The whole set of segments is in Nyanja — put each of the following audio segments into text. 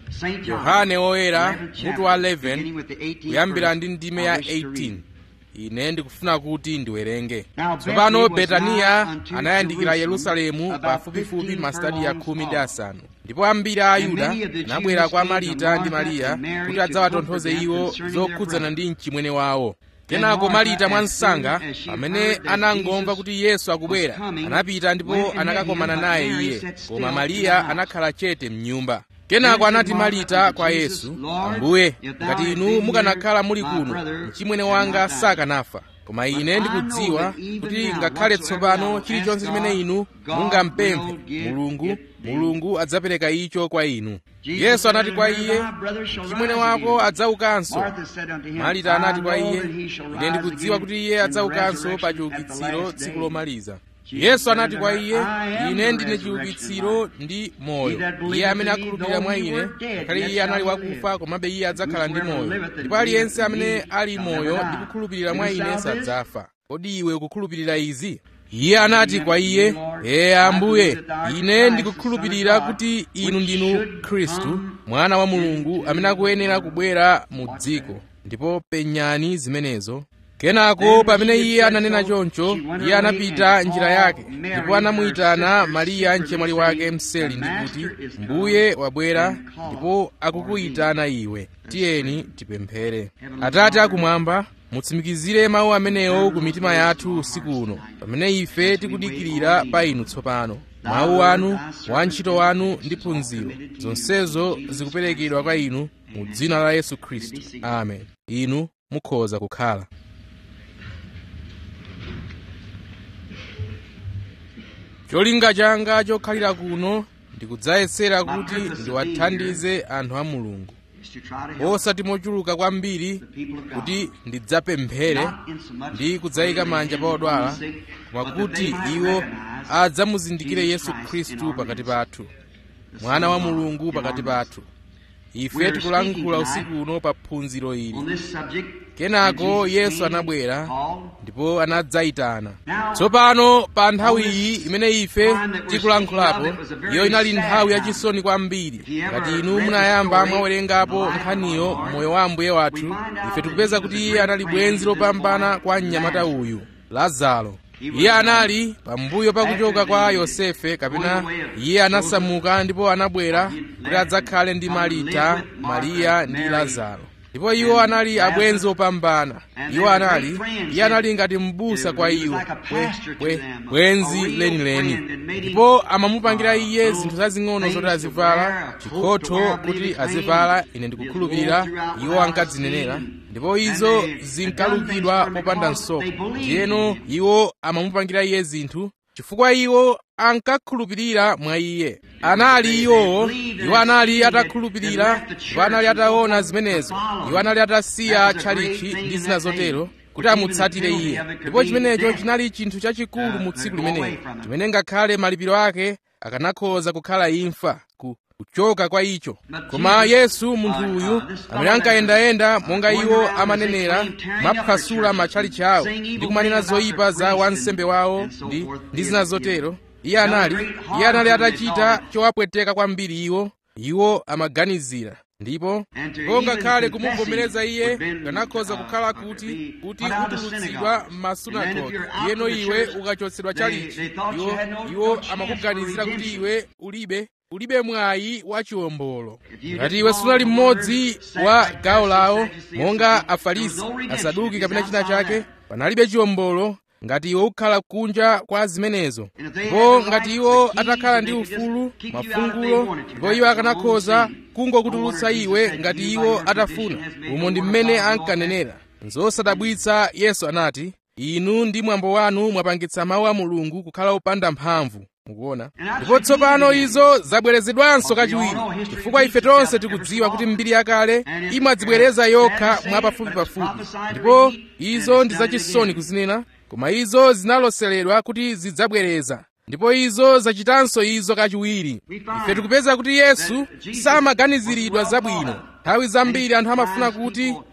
yohane woyera mutu wa 11 kuyambira ndi ndime ya 18 ine ndikufuna kuti ndiwerenge tsopano betaniya anayandikira yerusalemu pafupifupi masitadi ya khumi ndi asanu ndipo ambiri a ayuda anabwera kwa marita ndi mariya kuti adzawatonthoze iwo zokhudzana ndi mchimwene wawo kenako marita mwansanga pamene anangomva kuti yesu akubwera anapita ndipo anakakomana naye iye koma mariya anakhala chete mnyumba kenako anati marita kwa yesu ambuye ngati inu mukanakhala muli kuno mchimwene wanga sakanafa koma ine ndikudziwa kuti ngakhale tsopano chilichonse chimene inu mungampemphe mulungu mulungu adzapereka icho kwa inu yesu anati kwa iye mchimwene wako adzaukanso marita anati kwa iye ine ndikudziwa kuti iye adzaukanso pa chiukitsiro tsiku lomaliza yesu anati kwa iye ine ndine chiukitsiro ndi moyo iye amene akhulupirira mwa ine ngakhale iye anali wakufa komabe iye adzakhala ndi moyo ndipo aliyense amene ali moyo ndi kukhulupirira mwa ine sadzafa kodi iwe ukukhulupirira izi iye anati kwa iye ee ambuye ine ndikukhulupirira kuti inu ndinu khristu mwana wa mulungu amene akuyenera kubwera mu dziko ndipo penyani zimenezo kenako pamene iye ananena choncho iye anapita njira yake ndipo anamuyitana mariya mchemwali wake mseli ndi kuti mbuye wabwera ndipo akukuyitana iwe tiyeni tipemphere atate akumwamba mutsimikizire mawu amenewo ku mitima yathu usiku uno pamene ife tikudikirira pa inu tsopano mawu anu wantchito wanu ndi phunziro zonsezo zikuperekedwa kwa inu mu dzina la yesu khristu amen inu mukhoza kukhala cholinga changa chokhalira kuno ndikudzayesera kuti ndiwathandize anthu a mulungu osati mochuluka kwambiri kuti ndidzapemphere ndi kudzayika manja pa odwala koma kuti iwo adzamuzindikire yesu khristu pakati pathu mwana wa mulungu pakati pathu ife tikulankhula usiku uno pa phunziro ili kenako yesu anabwera ndipo anadzayitana tsopano pa nthawi iyi imene ife tikulankhulapo iyo inali nthawi yachisoni kwambiri ngati inu munayamba mwawerengapo nkhaniyo moyo wa ambuye wathu ife tikupeza kuti iye anali bwenzi lopambana kwa mnyamata uyu lazaro iye anali pambuyo pakuchoka kwa yosefe kapena iye anasamuka ndipo anabwera kuti adzakhale ndi marita mariya ndi lazaro ndipo iwo anali abwenzi opambana iwo anali iye anali ngati m'busa kwa iwo bwe bwenzi lenileni ndipo amamupangira iye zinthu zazing'ono zoti azivala chikhotho kuti azivala ine ndikukhulupirira iwo ankadzinenera ndipo izo zinkalukidwa popanda nsoko ndiyeno iwo amamupangira iye zinthu chifukwa iwo ankakhulupirira mwa iye anali iwowo iwo anali atakhulupirira iwo anali ataona zimenezo iwo anali atasiya tchalichi ndi zina zotero kuti amutsatire iye ndipo chimenecho chinali chinthu chachikulu mu tsiku limenelo chimene ngakhale malipiro ake akanakhoza kukhala imfa ku kuchoka kwa icho koma yesu munthu uyu amene ankayendayenda monga iwo amanenera maphwasula matchalichi awo ndi kumanena zoyipa za wansembe wawo ndi, ndi zina zotero iye anali iye anali atachita chowapweteka kwambiri iwo iwo amaganizira ndipo ndipo ngakhale kumuvomereza iye kanakhoza kukhala kuti kuti utulutsidwa m'masunagoge yeno iwe ukachotsedwa chalichi iwo iwo amakuganizira kuti iwe ulibe ulibe mwayi wa chiwombolo ngati iwe sunali mmodzi wa gawo lawo monga afarisi asaduki kapena china chake panalibe chiwombolo ngati iwe ukhala kunja kwa zimenezo ndipo ngati iwo atakhala ndi ufulu mafungulo ndipo iwo akanakhoza kungokutulutsa iwe ngati iwo atafuna umo ndi mmene ankanenera nzosadabwitsa yesu anati inu ndi mwambo wanu mwapangitsa mawu a mulungu kukhala opanda mphamvu mukuona ndipo tsopano izo zabwerezedwanso kachiwiri chifukwa ife tonse tikudziwa kuti mbiri yakale imadzibwereza yokha mwapafupipafupi ndipo izo ndi zachisoni kuzinena koma izo zinaloseredwa kuti zidzabwereza ndipo izo zachitanso izo kachiwiri ife tikupeza kuti yesu samaganiziridwa zabwino nthawi zambiri anthu amafuna kuti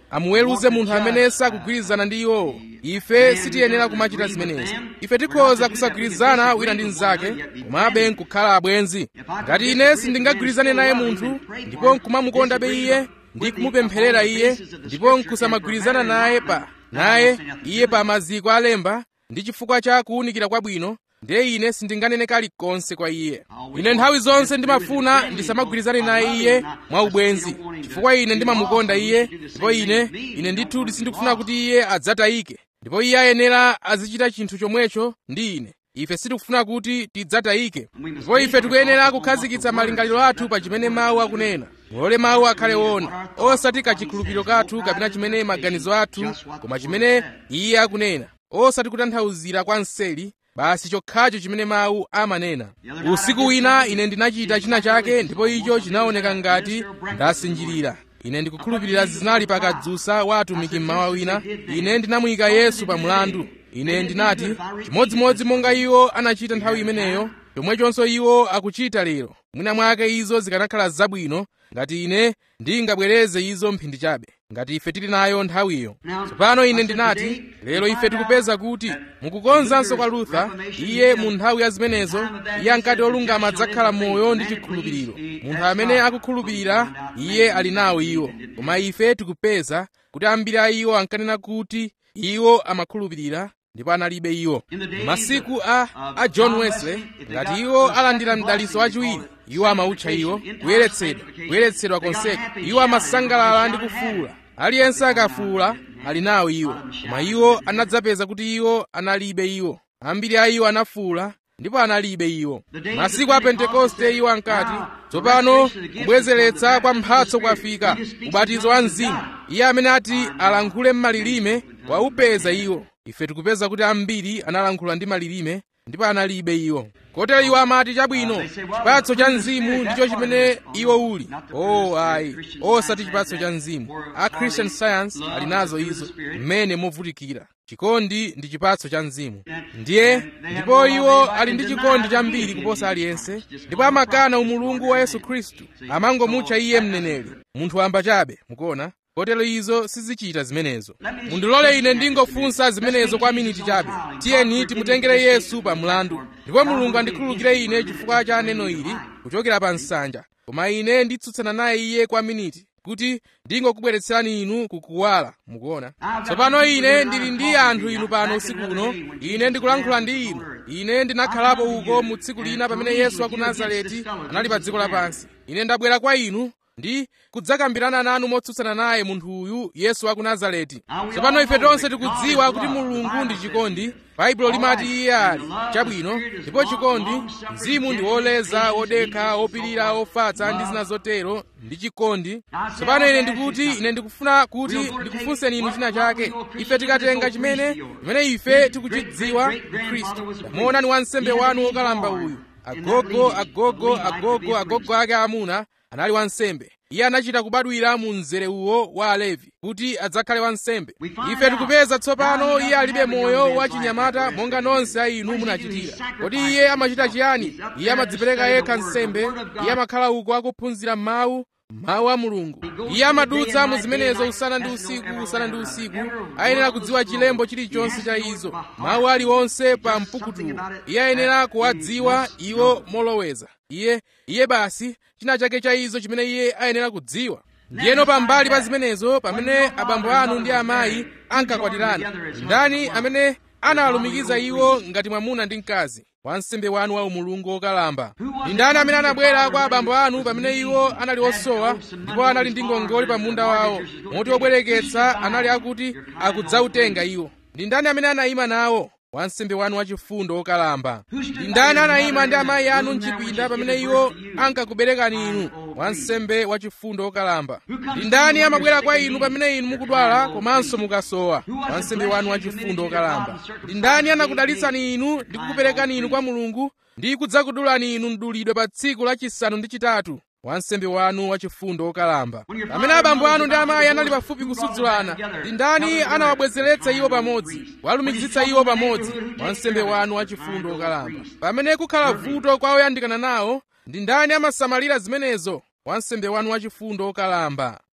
amuweruze munthu amene sakugwirizana ndi iwowo ife sitiyenera kumachita zimenezo ife tikhoza kusagwirizana wina ndi mnzake komabe nkukhala abwenzi ngati ine sindingagwirizane naye munthu ndipo nkumamukondabe iye ndi kumupempherera iye ndipo nkusamagwirizana naye pa naye iye pa maziko alemba ndi chifukwa cha kuwunikira kwabwino ndiye ine sindinganene kalikonse kwa iye ine nthawi zonse ndimafuna ndisamagwirizane naye iye mwa ubwenzi chifukwa ine ndimamukonda iye ndipo ine ine ndithu sindikufuna kuti iye adzatayike ndipo iye ayenera azichita chinthu chomwecho ndi ine ife sitikufuna kuti tidzatayike ndipo ife tikuyenera kukhazikitsa malingaliro athu pa chimene mawu akunena mulole mawu akhale woona osati kachikhulupiriro kathu kapena chimene maganizo athu koma chimene iye akunena osati kutanthauzira kwa mseli basi chokhacho chimene mawu amanena usiku wina ine ndinachita china chake ndipo icho chinaoneka ngati ndasinjirira ine ndikukhulupirira zinali pakadzusa wa atumiki mmawa wina ine ndinamuyika yesu pa mlandu ine ndinati chimodzimodzi monga iwo anachita nthawi imeneyo chomwechonso iwo akuchita lero mwina mwake izo zikanakhala zabwino ngati ine ndingabwereze izo mphindi chabe ngati ife tili nayo nthawiyo tsopano ine ndinati lero ife tikupeza kuti mukukonzanso kwa luther iye mu nthawi ya zimenezo iye ankati olungama adzakhala moyo ndi chikhulupiriro munthu amene akukhulupirira iye ali nawo iwo koma ife tikupeza kuti ambiri a iwo ankanena kuti iwo amakhulupirira ndipo analibe iwo masiku a, a john wesley ngati iwo alandira mdaliso wachiwiri iwo amautcha iwo kuyeretsedwa kuyeretsedwa konseko iwo amasangalala ndi kufuula aliyense akafuula ali nawo iwo koma iwo anadzapeza kuti iwo analibe iwo ambiri a iwo anafuula ndipo analibe iwo masiku a pentekoste iwo ankati tsopano kubwezeretsa kwa mphatso kwafika ubatizo wa mzimu iye amene ati alankhule m'malilime waupeza iwo ife tikupeza kuti ambiri analankhula ndi malilime ndipo analibe iwo kotero iwo amati chabwino chipatso cha mzimu ndicho chimene iwo uli oh ayi osati chipatso cha mzimu a christian science ali nazo izo mmene movutikira chikondi ndi chipatso cha mzimu ndiye ndipo iwo ali ndi chikondi chambiri kuposa aliyense ndipo amakana umulungu wa yesu khristu amangomutcha iye mneneri munthu wamba chabe mukuona kotero izo sizichita zimenezo mundilole ine ndingofunsa zimenezo kwa miniti chabe tiyeni timutengere yesu pa mlandu ndipo mulungu andikhululukire ine chifukwa cha neno ili kuchokera pa nsanja koma ine nditsutsana naye iye kwa miniti kuti ndingokubweretserani inu kukuwala mukuona tsopano ine ndili ndi anthu inu pano usiku uno ine ndikulankhula ndi inu ine ndinakhalapo uko mu tsiku lina pamene yesu wa ku nazareti anali pa dziko lapansi ine ndabwera kwa inu ndi kudzakambirana nanu motsutsana naye munthu uyu yesu wa ku nazareti tsopano ife tonse tikudziwa kuti mulungu ndi chikondi baibulo limati iye ali chabwino ndipo chikondi mzimu ndi woleza wodekha wopirira wofatsa ndi zina zotero ndi chikondi tsopano ine ndikuti ine ndikufuna kuti ndikufunseni inu china chake ife tikatenga chimene chimene ife tikuchidziwa khristu tamuonani wansembe wanu wokalamba uyu agogo agogo agogo agogo ake amuna anali wansembe iye anachita kubadwira mu mzere uwo wa alevi kuti adzakhale wansembe ife tikupeza tsopano iye alibe moyo wachinyamata monga nonse a inu munachitira kodi iye amachita chiyani iye amadzipereka yekha nsembe iye amakhala uko akuphunzira mawu mawu a mulungu iye amadutsa mu zimenezo usana ndi usiku usana ndi usiku ayenera kudziwa chilembo chilichonse cha izo mawu aliwonse pa mpukutuwo iye ayenera kuwadziwa iwo moloweza iye iye basi china chake cha izo chimene iye ayenera kudziwa ndiyeno pambali pa zimenezo pamene abambo anu ndi amayi ankakwatirana ndani amene analumikiza iwo ngati mwamuna ndi mkazi wansembe wanu wa umulungu wokalamba ndi ndani amene anabwera kwa abambo anu pamene iwo anali osowa ndipo anali ndi ngongole pa munda wawo moti wobwereketsa anali akuti akudzautenga iwo ndi ndani amene anayima nawo wansembe wanu wachifundo wokalamba ndi ndani anayima ndi amayi anu mchipinda pamene iwo ankakuberekani inu wansembe wachifundo wokalamba ndi ndani amabwera kwa inu pamene inu mukudwala komanso mukasowa wansembe wanu wachifundo wokalamba ndi ndani anakudalitsani inu ndi kukuperekani inu kwa mulungu ndi kudzakudulani inu mdulidwe pa tsiku lachisanu ndi chitatu wansembe wanu wachifundo wokalamba pamene abambo anu ndi amayi anali pafupi kusudzulana ndi ndani anawabwezeretsa iwo pamodzi walumikizitsa iwo pamodzi wansembe wanu wachifundo wokalamba pamene kukhala vuto kwa oyandikana nawo ndi ndani amasamalira zimenezo wansembe wanu wachifundo wokalamba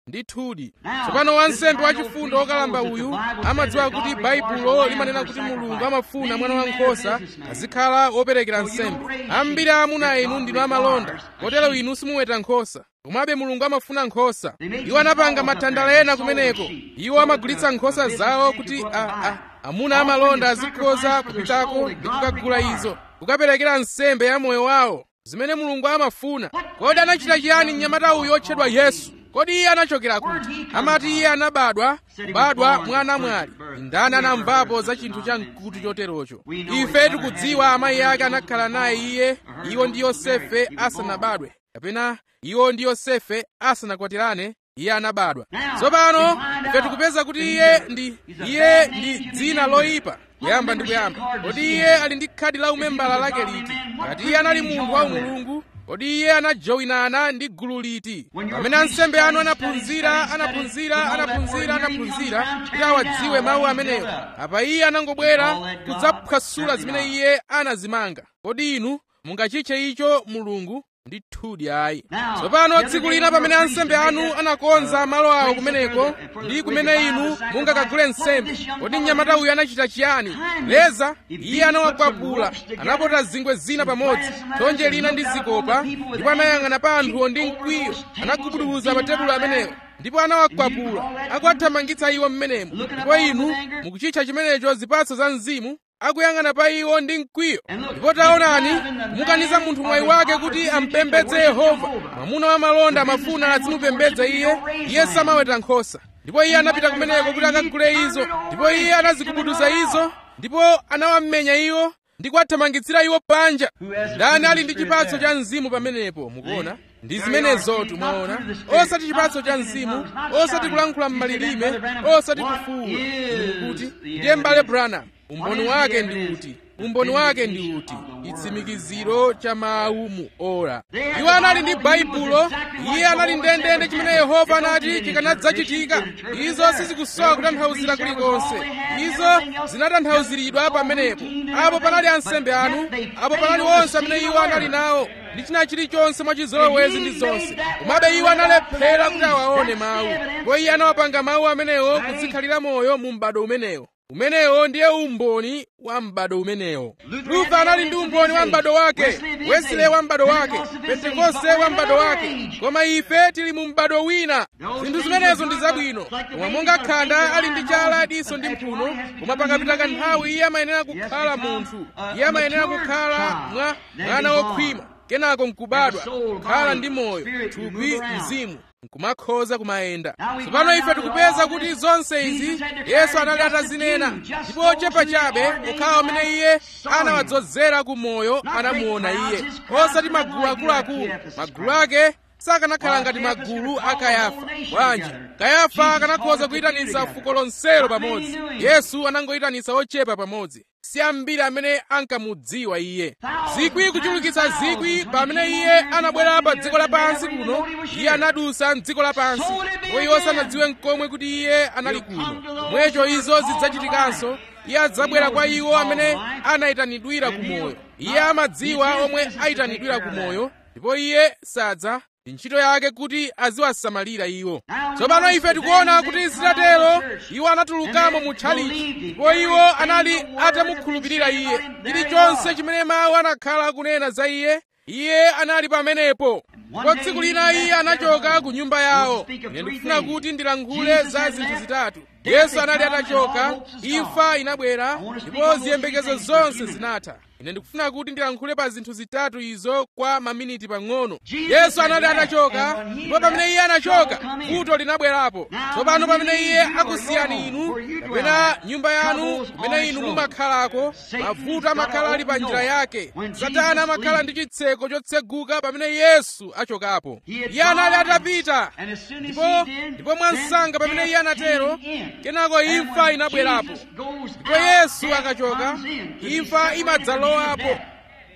ndithudi tsopano wansembe wachifundo wokalamba uyu amadziwa kuti baibulo limanena kuti mulungu amafuna mwana wankhosa azikhala woperekera nsembe ambiri amuna inu ndinu amalonda kotero inu simuweta nkhosa komabe mulungu amafuna nkhosa iwo anapanga mathandala ena kumeneko iwo amagulitsa nkhosa zawo kuti a, a, amuna amalonda azikhoza kupitako ndi kukagula izo kukaperekera nsembe ya moyo wawo zimene mulungu amafuna kodi anachita chiyani mnyamata uyu otchedwa yesu kodi iye anachokera kuti amati iye anabadwa kubadwa mwana mwali ndani anamvapo za chinthu cha mkutu choterocho ife tikudziwa amayi ake anakhala naye iye iwo ndi yosefe asanabadwe kapena iwo ndi yosefe asanakwatirane iye anabadwa tsopano ife tikupeza kuti iye ndi iye ndi dzina loyipa kuyamba ndi kuyamba kodi iye ali ndi khadi la umembala lake liti ngati iye anali munthu wa mulungu kodi iye anajowinana ndi gulu liti pamene ansembe anu anaphunzira anaphunzira anaphunzira anaphunzira kuti awadziwe mawu amenewo apa iye anangobwera kudzaphwasula zimene iye anazimanga kodi inu mungachitche icho mulungu ndithudi ayi tsopano tsiku lina pamene ansembe anu anakonza malo awo kumeneko ndi kumene inu mungakagule nsembe kodi mnyamata uyu anachita chiyani leza iye anawakwapula anapota zingwe zina pamodzi thonje lina ndi zikopa ndipo anayang'ana pa anthuwo ndi mkwiyo anagubuduza matebulo amenewo ndipo anawakwapula akuwathamangitsa iwo mmenemo ndipo inu mukuchitcha chimenecho zipatso za mzimu akuyang'ana pa iwo ndi mkwiyo ndipo taonani mukaniza munthu mwayi wake kuti ampembedze yehova mwamuna wa malonda amafuna azimupembedza iye iye samaweta nkhosa ndipo iye anapita kumeneko kuti akagule izo ndipo iye anazigubuduza izo ndipo anawamenya iwo ndi kuwathamangitsira iwo panja ndani ali ndi chipatso cha mzimu pamenepo mukuona ndi zimenezotu mwaona osati chipatso cha mzimu osati kulankhula m'malilime osati kufuwula kuti ndiye m'bale branham umboni wake ndi uti umboni wake ndi uti chitsimikiziro cha mawu mu ora iwo anali ndi baibulo iye anali ndendende chimene yehova anati chikanadzachitika izo sizikusowa kutanthauzira kulikonse izo zinatanthauziridwa pamenepo apo panali ansembe anu apo panali onse amene iwo anali nawo ndi china chilichonse mwachizolowezi ndi zonse komabe iwo analephera kuti awaone mawu ndipo iye anawapanga mawu amenewo kuzikhalira moyo mu m'bado umenewo umenewo ndiye umboni wa m'bado umenewo luther anali ndi umboni wa m'bado wake wesley wa m'bado wake pentekoste wa m'bado wake koma ife tili mu m'bado wina zinthu zimenezo ndi zabwino koma monga khanda ali ndi chala diso ndi mphuno koma pakapita kanthawi iye amayenera kukhala munthu iye amayenera kukhala mwa mwana wokhwima kenako nkubadwa kukhala ndi moyo thupi mzimu nkumakhoza kumayenda tsopano ife tikupeza kuti zonse izi yesu anali atazinena ndipo ochepa chabe okhawo amene iye anawadzozera ku moyo anamuona iye osati magulu akuluakulu magulu ake sakanakhala ngati magulu a kayafa bwanji kayafa akanakhoza kuyitanitsa fuko lonselo pamodzi yesu anangoyitanitsa ochepa pamodzi si ambiri amene ankamudziwa iye zikwi kuchulukitsa zikwi pamene iye anabwera pa dziko lapansi kuno iye anadusa mdziko lapansi ndipo iwo sanadziwe nkomwe kuti iye anali kuno pomwecho izo zidzachitikanso iye adzabwera kwa iwo amene anayitanidwira ku moyo iye amadziwa omwe ayitanidwira ku moyo ndipo iye sadza ndi ntchito yake kuti aziwasamalira iwo tsopano ife tikuona kuti zitatero iwo anatulukamo mu tchalichi ndipo iwo anali atamukhulupirira iye chilichonse chimene mawu anakhala akunena za iye iye anali pamenepo ndipo tsiku lina iye anachoka ku nyumba yawo ine ndikufuna kuti ndilankhule za zinthu zitatu yesu anali atachoka imfa inabwera ndipo ziyembekezo zonse zinatha ine ndikufuna kuti ndilankhule pa zinthu zitatu izo kwa maminiti pang'ono yesu anali atachoka ndipo pamene iye anachoka vuto linabwerapo tsopano pamene iye akusiyani inu kapena nyumba yanu kumene inu mumakhalako mavuto amakhala ali pa njira yake satana amakhala ndi chitseko chotseguka pamene yesu achokapo iye anali atapita ndipo ndipo mwansanga pamene iye anatero kenako imfa inabwerapo ndipo yesu akachoka imfa imadzalowapo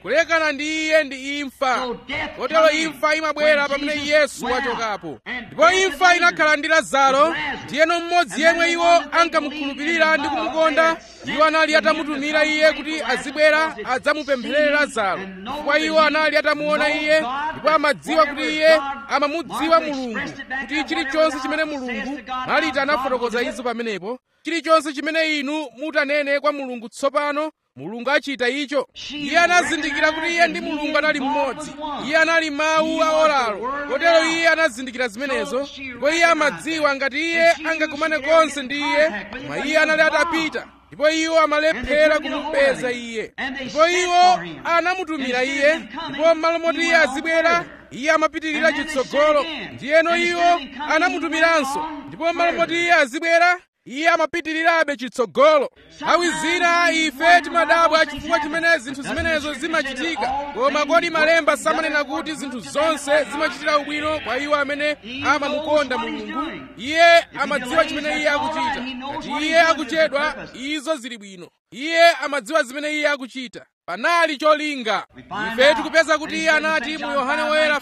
kulekana ndi iye ndi imfa kotero imfa imabwera pamene yesu wachokapo ndipo imfa inakhala ndi lazaro ndiyeno mmodzi yemwe iwo ankamukhulupirira ndi kumukonda iwo anali atamutumira iye kuti azibwera adzamupempherere lazaro chifukwa iwo anali atamuona iye ndipo amadziwa kuti iye amamudziwa mulungu kuti chilichonse chimene mulungu malita anafotokoza izo pamenepo chilichonse chimene inu mutanene kwa mulungu tsopano mulungu achita icho iye anazindikira kuti iye ndi mulungu anali mmodzi iye anali mawu a olalo kotero iye anazindikira zimenezo ndipo iye amadziwa ngati iye angakumane konse ndi iye koma iye anali atapita ndipo iwo amalephera kumupeza iye ndipo iwo anamutumira iye ndipo m'malo moti iye azibwera iye amapitirira chitsogolo ndiyeno iwo anamutumiranso ndipo m'malo moti iye azibwera iye amapitirirabe chitsogolo nthawi zina ife timadabwa chifukwa chimene zinthu zimenezo zimachitika koma kodi malemba samanena kuti zinthu zonse zimachitira ubwino kwa iwo amene amamukonda mulungu iye amadziwa chimene iye akuchita ngati iye akuchedwa izo zili bwino iye amadziwa zimene iye akuchita panali cholinga ife tikupeza kuti iye anati mu yohane woyera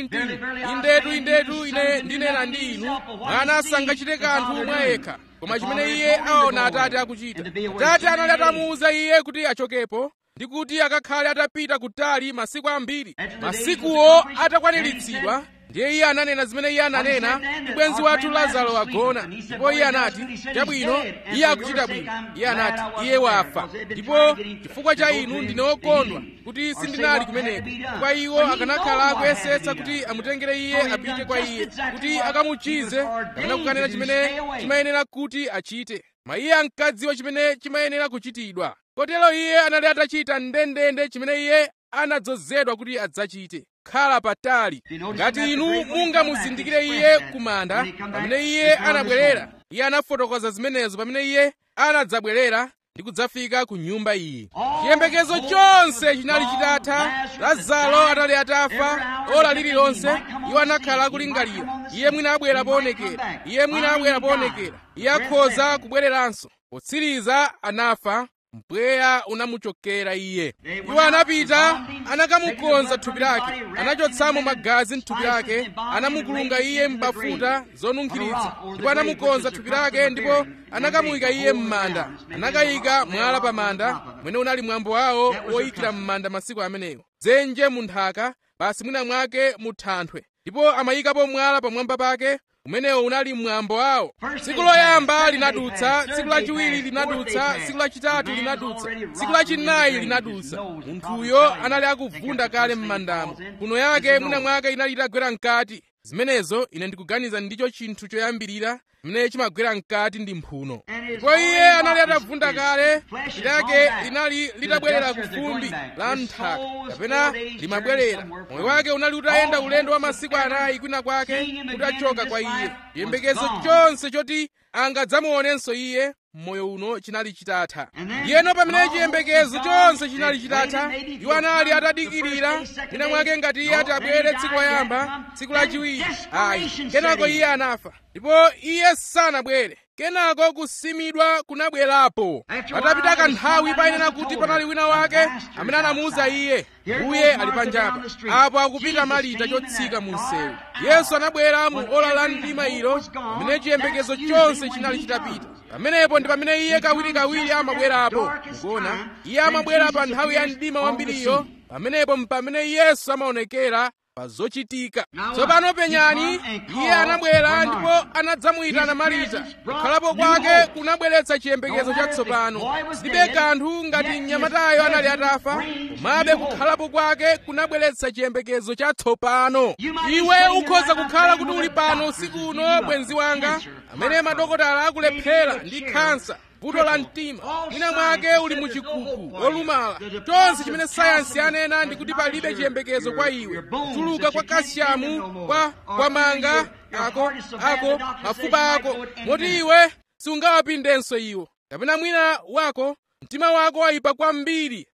5:19 indetu indetu ine ndinena ndi inu mwana sangachite kanthu mwa yekha koma chimene iye aona atate akuchita atate anali atamuwuza iye kuti achokepo ndi kuti akakhale atapita kutali masiku ambiri masikuwo atakwaniritsidwa ndiye iye ananena zimene iye ananena ndi bwenzi wathu lazaro agona ndipo iye anati chabwino iye akuchita bwino iye anati iye wafa ndipo chifukwa cha inu ndine wokondwa kuti sindinali kumeneko kwa iwo akanakhala akuyesetsa kuti amutengere iye apite kwa iye kuti akamuchize kapena kukanena chimene chimayenera kuti achite ma iye ankadziwa chimene chimayenera kuchitidwa kotero iye anali atachita ndendende chimene iye anadzozedwa kuti adzachite khala patali ngati inu mungamuzindikire iye kumanda pamene iye anabwerera iye anafotokoza zimenezo pamene iye anadzabwerera ndi kudzafika ku nyumba iyi chiyembekezo chonse chinali chitatha lazaro anali atafa ola lililonse iwo anakhala akulingalira iye mwina abwera poonekera iye mwina abwera poonekera iye akhoza kubwereranso potsiriza anafa mpweya unamuchokera iye iwo anapita anakamukonza thupi lake anachotsamo magazi mthupi lake anamukulunga iye m'bafuta zonunkhiritsa ndipo anamukonza thupi lake ndipo anakamuyika iye m'manda anakayika mwala pa manda mwene unali mwambo wawo woyikira m'manda masiku amenewo dzenje mu nthaka basi mwina mwake mu thanthwe ndipo amayikapo mwala pamwamba pake umenewo unali mwambo wawo tsiku loyamba linadutsa tsiku lachiwiri linadutsa tsiku lachitatu linadutsa tsiku lachinayi linadutsa munthuyo anali akuvunda kale m'mandamo kuno yake mwina mwake inali itagwera mkati zimenezo ine ndikuganiza ndicho chinthu choyambirira chimene chimagwera mkati ndi mphuno ndipo iye anali atavunda kale thupi lake linali litabwerera ku fumbi la nthaka kapena limabwerera moyo wake unali utayenda ulendo wa masiku anayi kwina kwake kuti achoka kwa iye chiyembekezo chonse choti angadzamuonenso iye mmoyo uno chinali chitatha ndiyeno pamene chiyembekezo chonse chinali chitatha iwo anali atadikirira mwina mwake ngati iye ati abwere tsiku loyamba tsiku lachiwiri ayi kenako iye anafa ndipo iye sanabwere kenako kusimidwa kunabwerapo patapita kanthawi payenera kuti panali wina wake amene anamuwuza iye mbuye ali panjapa apo akupita malita chotsika mu msewu yesu anabwera mu ola la mdima ilo pamene chiyembekezo chonse chinali chitapita pamenepo ndi pamene iye kawirikawiri amabwerapo mukuona iye amabwera pa nthawi ya mdima wambiriyo pamenepo mpamene yesu amaonekera pa zochitika tsopano penyani iye anabwera ndipo anadzamuyitana marita kukhalapo kwake kunabweretsa chiyembekezo chatsopano zilibe kanthu ngati mnyamatayo anali atafa komabe kukhalapo kwake kunabweretsa chiyembekezo chatsopano iwe ukhoza kukhala kuti uli pano usiku uno bwenzi wanga amene madokotala akulephera ndi khansa vuto la mtima mwina mwake uli muchikuku wolumala chonse chimene sayansi yanena ndi kuti palibe chiyembekezo kwa iwe kutuluka kwa kasyamu kwa kwa manga ako ako mafupa ako moti iwe sungawapindenso iwo kapena mwina wako mtima wako wayipa kwambiri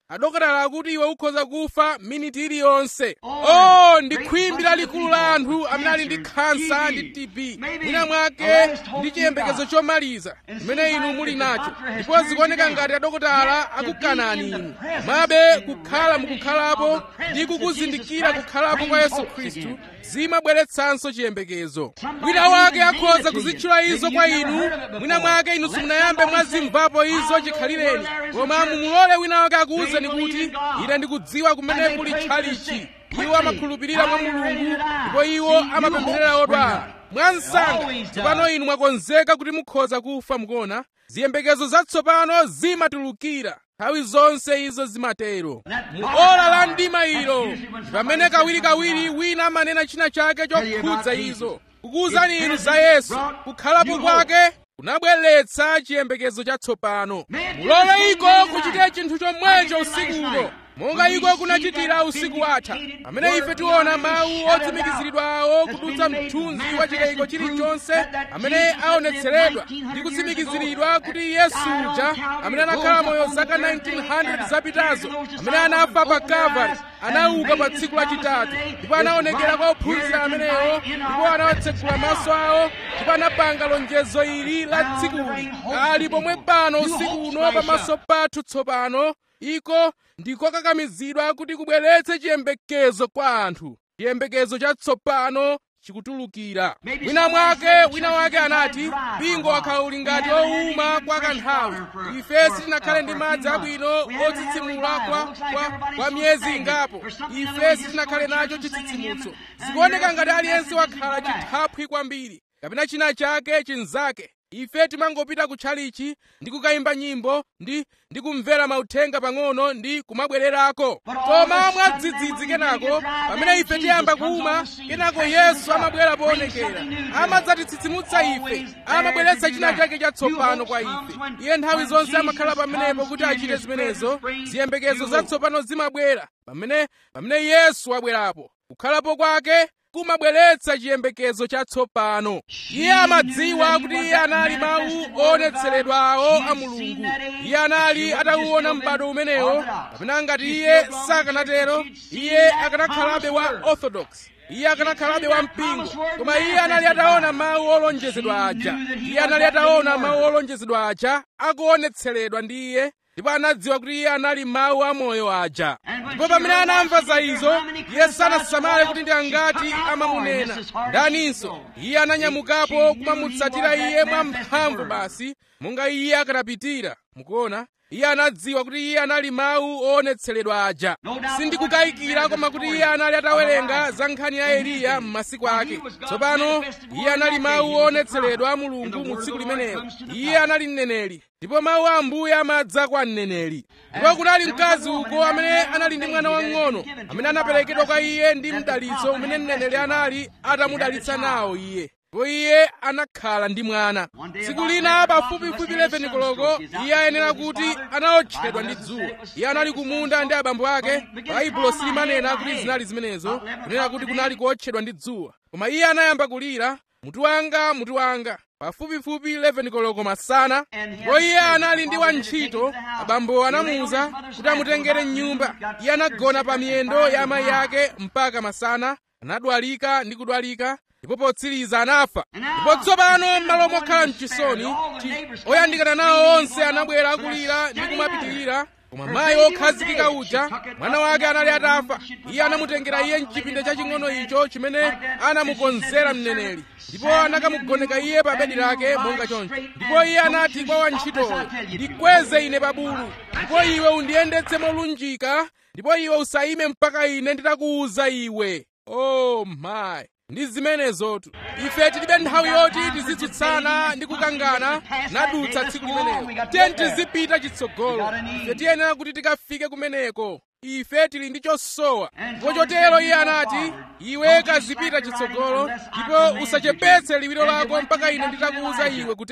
adokotala akuti iwe ukhoza kufa miniti iliyonse oh ndi khwimbi lalikulu la anthu amene ali ndi khansa ndi tb mwina mwake ndi chiyembekezo chomaliza chimene inu muli nacho ndipo zikuoneka ngati adokotala akukanani inu mwabe kukhala mukukhalapo ndi kukuzindikira kukhalapo kwa yesu khristu zimabweretsanso chiyembekezo wina wake akhoza kuzitchula izo kwa inu mwina mwake inu simunayambe mwazimvapo izo chikhalireni koma mumulole wina wake akuwuzeni kuti ine ndikudziwa kumene kuli tchalichi iwo amakhulupirira mwa mulungu ndipo iwo amapempherera odwala mwansanga tsopano inu mwakonzeka kuti mukhoza kufa mukuona ziyembekezo zatsopano zimatulukira nthawi zonse izo zimatero mu ola la mdima ilo pamene kawirikawiri wina amanena china chake chokhudza izo kukuwuzani inu za yesu kukhalapo kwake kunabweretsa chiyembekezo chatsopano mulole iko kuchitira chinthu chomwecho usiku uno monga iko kunachitira usiku watha pamene ife tiona mawu otsimikiziridwa awo kudutsa mthunzi wa chikayiko chilichonse amene aonetseredwa ndi kutsimikiziridwa kuti yesu uja amene anakhala moyo zaka 1900 zapitazo amene anafa pa kalvari anauka pa tsiku lachitatu ndipo anaonekera kwa ophunzira amenewo ndipo anawatsekula maso awo ndipo anapanga lonjezo ili la tsikuli ali pomwe pano usiku uno pamaso pathu tsopano iko ndikokakamizidwa kuti kubweretse chiyembekezo kwa anthu chiyembekezo chatsopano chikutulukira wina mwake wina wake anati mpingo wakhala uli ngati owuma kwa kanthawi ife sitinakhale ndi madzi abwino otsitsimula kwa, kwa, kwa miyezi ingapo ife sitinakhale nacho chitsitsimutso zikuoneka ngati aliyense wakhala chithaphwi kwambiri kapena china chake chinzake ife timangopita kutchalichi ndi kukayimba nyimbo ndi ndi kumvera mauthenga pang'ono ndi kumabwererako koma mwadzidzidzi kenako pamene ife tiyamba kuuma kenako yesu amabwera poonekera amadzatitsitsimutsa ife amabweretsa china chake chatsopano kwa ife iye nthawi zonse amakhala pamenepo kuti achite zimenezo ziyembekezo zatsopano zimabwera pamene pamene yesu abwerapo kukhalapo kwake kumabweretsa chiyembekezo chatsopano iye amadziwa kuti iye anali mawu oonetseredwawo a mulungu iye anali atauona m'bado umenewo kapena ngati iye sakanatero iye akanakhalabe wa orthodox iye akanakhalabe wa mpingo koma iye anali ataona mawu olonjezedwa aja iye anali ataona mawu olonjezedwa aja akuonetseredwa ndi iye ndipo anadziwa kuti iye anali mawu amoyo aja ndipo pamene anamva za izo iye sanasamale kuti ndi angati amamunena ndaninso iye ananyamukapo kumamutsatira iye mwamphamvu basi monga iye akanapitira mukuona iye anadziwa kuti iye anali mawu oonetseredwa aja sindikukayikira koma kuti iye anali atawerenga za nkhani ya eliya m'masiku ake tsopano iye anali mawu oonetseredwa a mulungu mu tsiku limenelo iye anali mneneri ndipo mawu a ambuye amadza kwa mneneri ndipo kunali mkazi uko amene anali ndi mwana wang'ono amene anaperekedwa kwa iye ndi mdalitso umene mneneri anali atamudalitsa nawo iye ndipo iye anakhala ndi mwana tsiku lina pafupifupi 11 koloko iye ayenera kuti anaotchedwa ndi dzuwa iye anali kumunda ndi abambo ake baibulo silimanena kuti zinali zimenezo kunena kuti kunali kuotchedwa ndi dzuwa koma iye anayamba kulira mutu wanga mutu wanga pafupifupi 11 koloko masana ndipo iye anali ndi wantchito abambo anamuwuza kuti amutengere mnyumba iye anagona pa miyendo ya amayi ake mpaka masana anadwalika ndi kudwalika ndipo potsiriza anafa ndipo tsopano m'malo mokhala mchisoni oyandikana nawo onse anabwera akulira ndi kumapitirira koma mayi okhazikika uja mwana wake anali atafa iye anamutengera iye mchipinda chaching'ono icho chimene anamukonzera mneneri ndipo anakamugoneka iye pa bedi lake monga choncho ndipo iye anati kwa wantchitoyo ndikweze ine pa bulu ndipo iwe undiyendetse molunjika ndipo iwe usayime mpaka ine nditakuwuza iwe oh my ndi zimenezotu ife tilibe nthawi yoti tizitsutsana ndi kukangana nadutsa tsiku limenelo tiye tizipita chitsogolo ife tiyenera kuti tikafike kumeneko ife tili ndi chosowa ndipo chotero iye anati iwe kazipita chitsogolo ndipo usachepetse liwiro lako mpaka ine nditakuwuza iwe kutero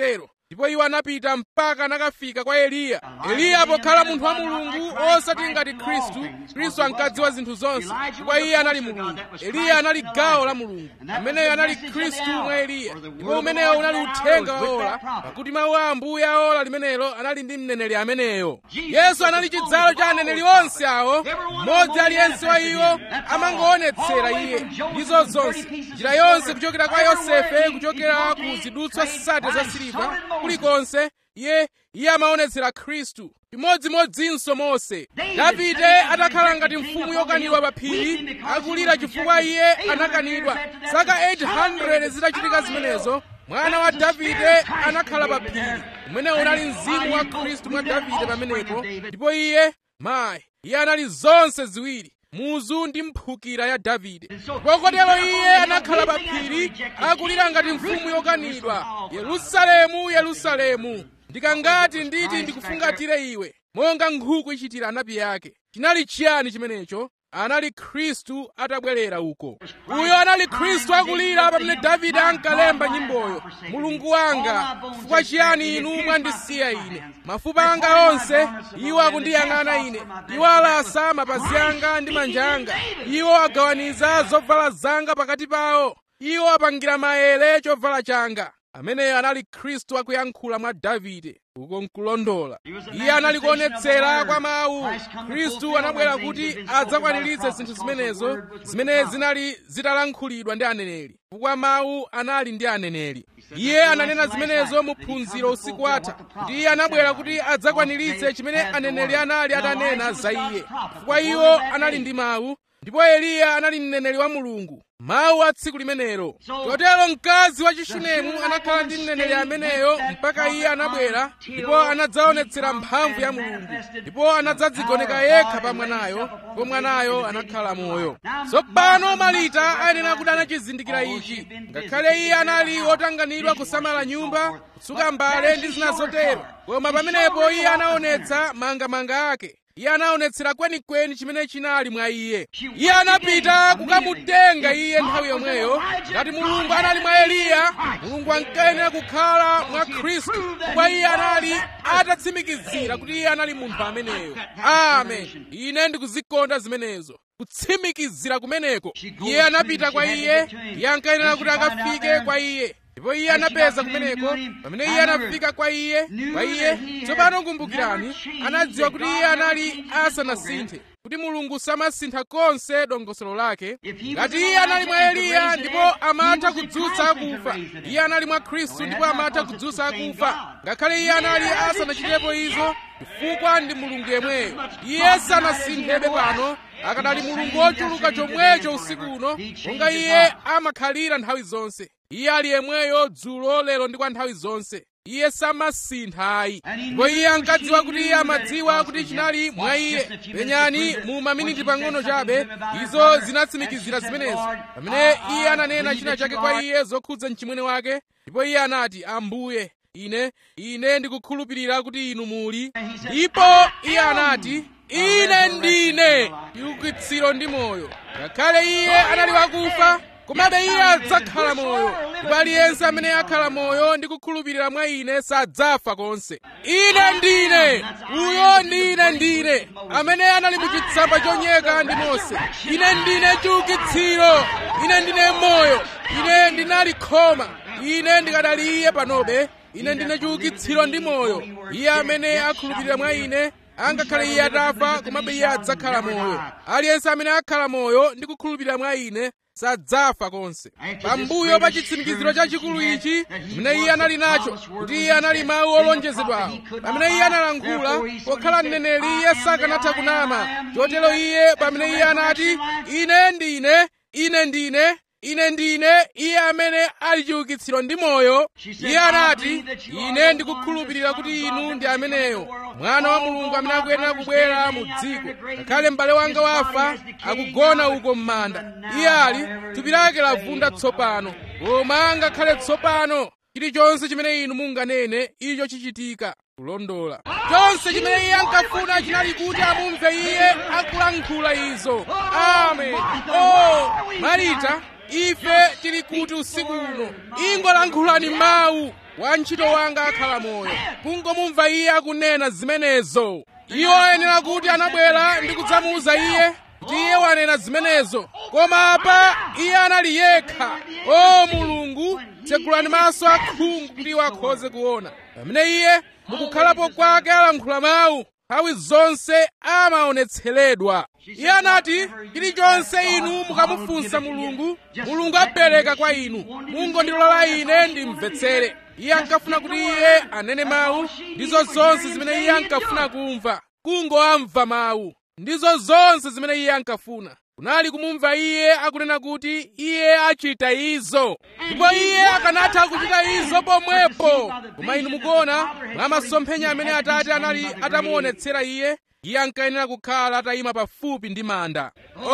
ndipo iwo anapita mpaka anakafika kwa eliya eliya pokhala munthu wa mulungu osati ngati khristu khristu ankadziwa zinthu zonse ndipo iye anali mulungu eliya anali gawo la mulungu ameneyo anali khristu mwa eliya ndipo umenewo unali uthenga wa ola pakuti mawu a ambuye a ola limenelo anali ndi mneneri ameneyo yesu anali chidzalo cha aneneri onse awo mmodzi aliyense wa iwo amangoonetsera iye ndizo zonse njira yonse kuchokera kwa yosefe kuchokera ku zidutswa sate za siliva kulikonse iye iye amaonetsera khristu chimodzimodzinso mose davide atakhala ngati mfumu yokanidwa pa phiri akulira chifukwa iye anakanidwa zaka 800 zitachitika zimenezo mwana wa davide anakhala pa phiri umene unali mzimu wa khristu mwa davide pamenepo ndipo iye mayi iye anali zonse ziwiri muzu ndi mphukira ya davide pokotero iye anakhala pa phiri akulira ngati mfumu yokanidwa yerusalemu yerusalemu ndikangati nditi ndikufungatire iwe monga nkhuku ichitira anapi yake chinali chiyani chimenecho anali khristu atabwerera uko uyo anali khristu akulira pamene davide ankalemba nyimboyo mulungu wanga chifukwa chiyani inu mwandisiya ine mafupa anga onse iwo akundiyang'ana ine iwo alasa mapazi anga ndi manja anga iwo agawaniza zovala zanga pakati pawo iwo apangira maere chovala changa ameneyo anali khristu akuyankhula mwa davide uko nkulondola iye anali kuonetsera kwa mawu khristu anabwera kuti adzakwaniritse zinthu zimenezo zimene zinali zitalankhulidwa ndi aneneri chifukwa mawu anali ndi aneneri iye ananena zimenezo mu phunziro usiku watha kuti iye anabwera kuti adzakwaniritse chimene aneneri anali atanena za iye chifukwa iwo anali ndi mawu ndipo eliya anali mneneri wa mulungu mawu a tsiku limenelo chotero mkazi wa chishunemu anakhala ndi mneneri ameneyo mpaka iye anabwera ndipo anadzaonetsera mphamvu ya mulungu ndipo anadzadzigoneka yekha pa mwanayo ndipo mwanayo anakhala moyo tsopano malita ayenera kuti anachizindikira ichi ngakhale iye anali wotanganidwa kusamala nyumba kutsuka mbale ndi zina zotero koma pamenepo iye anaonetsa mangamanga ake iye anaonetsera kwenikweni chimene chinali mwa iye iye anapita kukamutenga iye nthawi yomweyo ngati mulungu anali mwa eliya mulungu ankayenera kukhala mwa khristu kwa iye anali atatsimikizira kuti iye anali munthu ameneyo amen ine ndikuzikonda zimenezo kutsimikizira kumeneko iye anapita kwa iye iye ankayenera kuti akafike kwa iye ndipo iye anapeza kumeneko pamene iye anafika kwa iye kwa iye tsopano kumbukirani anadziwa kuti iye anali asanasinthe kuti mulungu samasintha konse dongosolo lake ngati iye anali mwa eliya ndipo amatha kudzutsa akufa iye anali mwa khristu ndipo amatha kudzutsa akufa ngakhale iye anali asanachitepo izo chifukwa ndi mulungu yemweyo iye sanasinthebe pano akadali mulungu wochuluka chomwecho usiku uno monga iye amakhalira nthawi zonse iye ali yemweyo dzulo lero ndi kwa nthawi zonse iye samasinthayi ndipo iye ankadziwa kuti iye amadziwa kuti chinali mwa iye penyani mu maminiti pang'ono chabe izo zinatsimikizira zimenezo pamene iye ananena china chake kwa iye zokhudza mchimwene wake ndipo iye anati ambuye ine ine ndikukhulupirira kuti inu muli ndipo iye anati ine ndine chiukitsiro ndi moyo ngakhale iye anali wakufa komabe iye adzakhala moyo ndipo aliyense amene akhala moyo ndi kukhulupirira mwa ine sadzafa konse ine ndine uyo ndine ndine amene anali mu chitsamba chonyeka ndi mose ine ndine chiukitsiro ine ndine moyo ine ndinali khoma ine ndikadali iye panobe ine ndine chiukitsiro ndi moyo iye amene akhulupirira mwa ine angakhale iye atafa komabe iye adzakhala moyo aliyense amene akhala moyo ndi kukhulupirira mwa ine sadzafa konse pambuyo pa chitsimikiziro chachikulu ichi pamene iye anali nacho kuti iye anali mawu olonjezedwawo pamene iye analankhula pokhala mneneri iye sakanatha kunama chotero iye pamene iye anati ine ndine ine ndine ine ndine iye amene ali chiukitsiro ndi moyo iye anati ine ndikukhulupirira kuti inu ndi ameneyo mwana wa mulungu amene akuyenera kubwera mu dziko ngakhale m'bale wanga wafa akugona uko m'manda iye ali thupi lake lavunda tsopano koma ngakhale tsopano chilichonse chimene inu munganene icho chichitika kulondola chonse chimene iye ankafuna chinali kuti amumve iye akulankhula izo amen oh marita ife tili kuti usiku uno ingolankhulani mawu wa ntchito wanga akhala moyo kungomumva iye akunena zimenezo iwo ayenera kuti anabwera ndi kudzamuwuza iye kuti iye wanena zimenezo koma apa iye anali yekha o mulungu tsegulani maso akhungu kuti iwo akhoze kuona pamene iye mukukhalapo kwake alankhula mawu nthawi zonse amaonetseredwa iye anati chilichonse inu mukamufunsa mulungu mulungu apereka kwa inu mungondilola ine ndimvetsere iye ankafuna kuti iye anene mawu ndizo zonse zimene iye ankafuna kumva kungoamva mawu ndizo zonse zimene iye ankafuna kunali kumumva iye akunena kuti iye achita izo ndipo iye akanatha kuchita izo pomwepo koma inu mukuona mwa masomphenya amene atate anali atamuonetsera iye iye ankayenera kukhala atayima pafupi ndi manda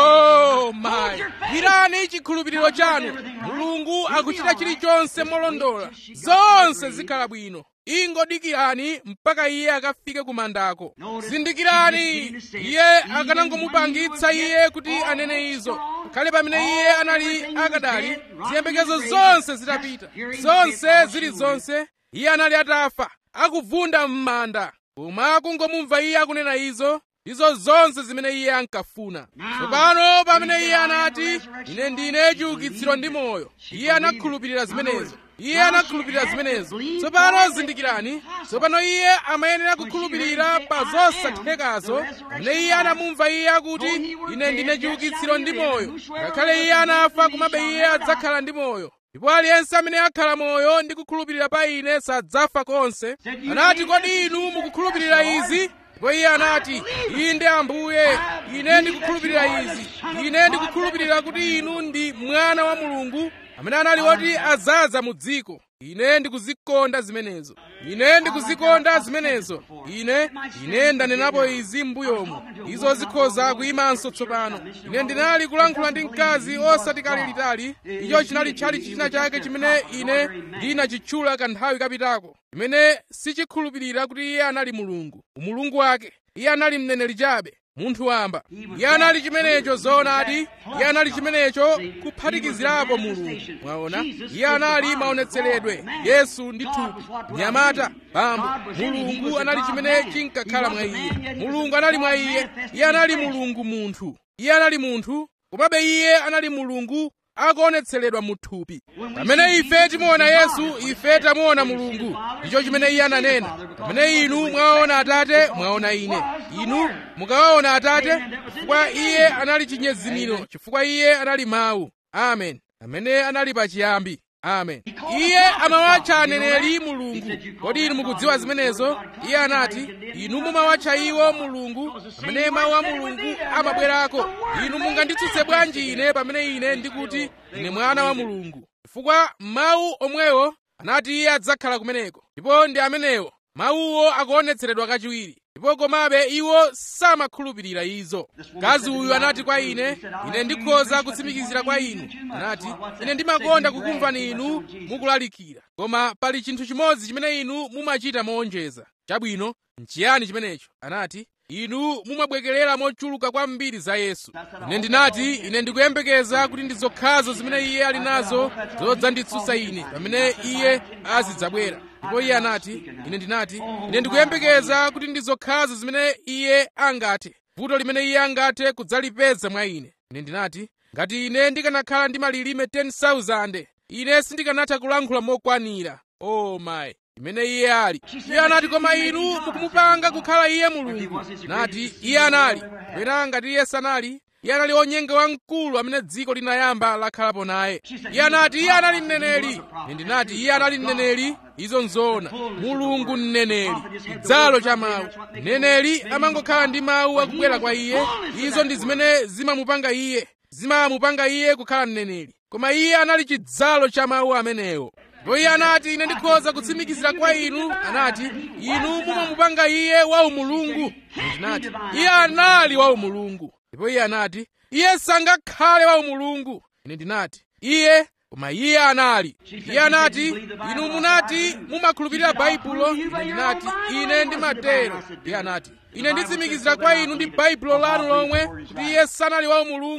oh mayi gwirani chikhulupiriro chanu mulungu akuchita chilichonse molondola zonse zikhala bwino ingodikirani mpaka iye akafike ku mandako zindikirani iye akanangomupangitsa iye kuti anene izo kale pamene iye anali akadali ziyembekezo zonse zitapita zonse zili zonse iye anali atafa akuvunda m'manda koma akungomumva iye akunena izo izo zonse zimene iye ankafuna tsopano pamene iye anati ine ndine chiukitsiro ndi moyo iye anakhulupirira zimenezo iye anakhulupirira zimenezo tsopano zindikirani tsopano iye amayenera kukhulupirira pa zosathekazo pamene iye anamumva iye akuti ine ndine chiukitsiro ndi moyo ngakhale iye anafa komabe iye adzakhala ndi moyo ndipo aliyense amene akhala moyo ndi kukhulupirira pa ine sadzafa konse anati kodi inu mukukhulupirira izi ndipo iye anati inde ambuye ine ndikukhulupirira izi ine ndikukhulupirira kuti inu ndi mwana wa mulungu amene anali woti azaza mu dziko ine ndikuzikonda zimenezo ine ndikuzikonda zimenezo ine ine ndanenapo izi m'mbuyomu izo zikhoza kuyimanso tsopano ine ndinali kulankhula ndi mkazi osati kale litali icho chinali chali china chake chimene ine ndinachitchula kanthawi kapitako chimene sichikhulupirira kuti iye anali mulungu umulungu wake iye anali mneneri chabe munthu wamba iye anali chimenecho zoonadi iye anali chimenecho kuphatikizirapo mulungu mwaona iye anali maonetseredwe yesu ndi thupi nyamata bambo mulungu anali chimene chinkakhala mwa iye mulungu anali mwa iye iye anali mulungu munthu iye anali munthu komabe iye anali mulungu akuonetseredwa mu thupi pamene ife timuona yesu ife tamuona mulungu ndicho chimene iye ananena pamene inu mwaona atate mwaona ine inu mukawaona atate chifukwa iye anali chinyezimiro chifukwa iye anali mawu amen amene anali pachiyambi amen iye amawatcha aneneri mulungu kodi inu mukudziwa zimenezo iye anati inu mumawatcha iwo mulungu pamene mawu a mulungu amabwerako inu munganditsutse bwanji ine pamene ine ndikuti ine mwana wa mulungu chifukwa mawu omwewo anati iye adzakhala kumeneko ndipo ndi amenewo mawuwo akuonetseredwa kachiwiri ndipo komabe iwo samakhulupirira izo mkazi uyu anati kwa ine ine ndikhoza kutsimikizira kwa inu anati ine ndimakonda kukumvani inu mukulalikira koma pali chinthu chimodzi chimene inu mumachita moonjeza chabwino nchiyani chimenecho anati inu mumabwekerera mochuluka kwambiri za yesu ine ndinati ine ndikuyembekeza kuti ndi zokhazo zimene iye ali nazo zodzanditsutsa ine pamene iye azidzabwera ndipo iye anati ine ndinati ine ndikuyembekeza kuti ndi zokhazo zimene iye angathe vuto limene iye angathe kudzalipeza mwa ine ine ndinati ngati ine ndikanakhala ndi malilime 10,000 ine sindikanatha kulankhula mokwanira oh my imene iye ali iye anati koma inu mukumupanga kukhala iye mulungu nati iye anali kapena ngati iye sanali iye anali onyenga wamkulu amene dziko linayamba lakhalapo naye iye anati iye anali mneneri ine ndinati iye anali mneneri izo nzoona mulungu mneneri chidzalo cha mawu mneneri amangokhala ndi mawu akubwera kwa iye izo ndi zimene zimamupanga iye zimamupanga iye kukhala mneneri koma iye anali chidzalo cha mawu amenewo ndipo iye anati ine ndikhoza kutsimikizira kwa inu anati inu mumamupanga iye wa umulungu ndinati iye anali wa umulungu ndipo iye anati iye sangakhale wa umulungu ine ndinati iye koma iye anali iye anati inu munati mumakhulupirira baibulo ine ndinati ine ndimatero iye anati ine nditsimikizira kwa inu ndi baibulo lanu lomwe kuti iye sanali wa umulungu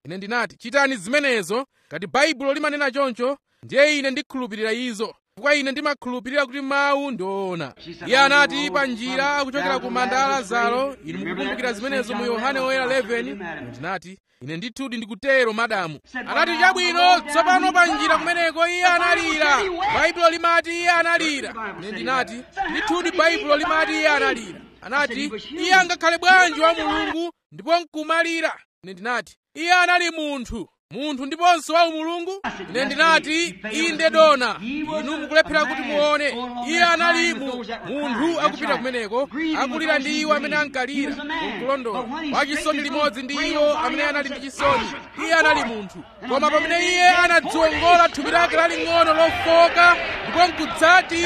ine ndinati chitani zimenezo ngati baibulo limanena choncho ndiye ine ndikhulupirira izo chifukwa ine ndimakhulupirira kuti mawu ndi oona iye anati pa njira akuchokera ku manda a lazaro inu mukukumbukira zimenezo mu yohane oyera 11 ndinati ine ndithudi ndikutero madamu anati chabwino tsopano pa njira kumeneko iye analira baibulo limati iye analira ine ndinati ndithudi baibulo limati iye analira anati iye angakhale bwanji wa mulungu ndipo nkumalira ine ndinati iye anali munthu munthu ndiponso wa umulungu ine ndinati inde dona inu mukulephera kuti muone iye anali mu munthu akupita kumeneko akulira ndi iwo amene ankalira kulondola wachisoni limodzi ndi iwo amene anali ndi chisoni iye anali munthu koma pamene iye anadziwongola thupi lake laling'ono lofoka ndipo nkudzati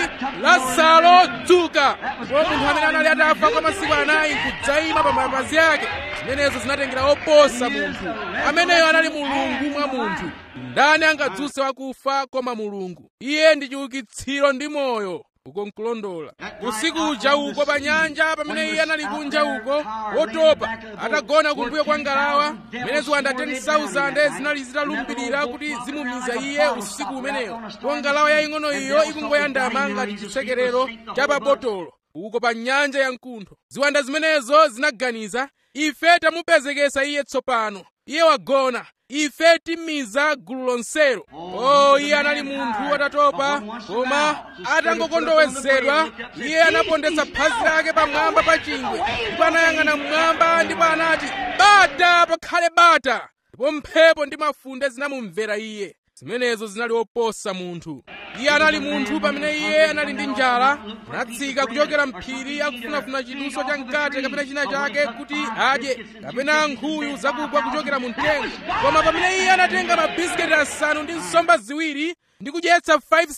lazaro dzuka ndipo munthu amene anali atafa kwa masiku anayi nkudzayima pa mapazi ake zimenezo zinatengera oposa munthu ameneyo anali mulungu mwa munthu ndani angadzutse wakufa koma mulungu iye ndi chiukitsiro ndi moyo uko nkulondola usiku uja uko pa nyanja pamene iye anali kunja uko wotopa atagona kumbuyo kwa ngalawa mene ziwanda 10,000 zinali zitalumbirira kuti zimumiza iye usiku umenewo po ngalawa yaying'ono iyo ikungoyandama ngati chitsekerero cha pa botolo uko pa nyanja ya mkuntho ziwanda zimenezo zinaganiza ife tamupezekesa iye tsopano iye wagona ife timiza gulu lonselo o iye anali munthu atatopa koma atangokondowezedwa iye anapondetsa phazi lake pamwamba pa chingwe ndipo anayang'ana mmwamba ndipo anati bata pakhale bata ndipo mphepo ndi mafunde zinamumvera iye zimenezo zinali oposa munthu iye anali munthu pamene iye anali ndi njala anatsika kuchokera mphiri akufunafuna chiduso cha mkate kapena china chake kuti adye kapena nkhuyu zakugwa kuchokera mu mtengo koma pamene iye anatenga mabisiketi asanu ndi nsomba ziwiri ndi kudyetsa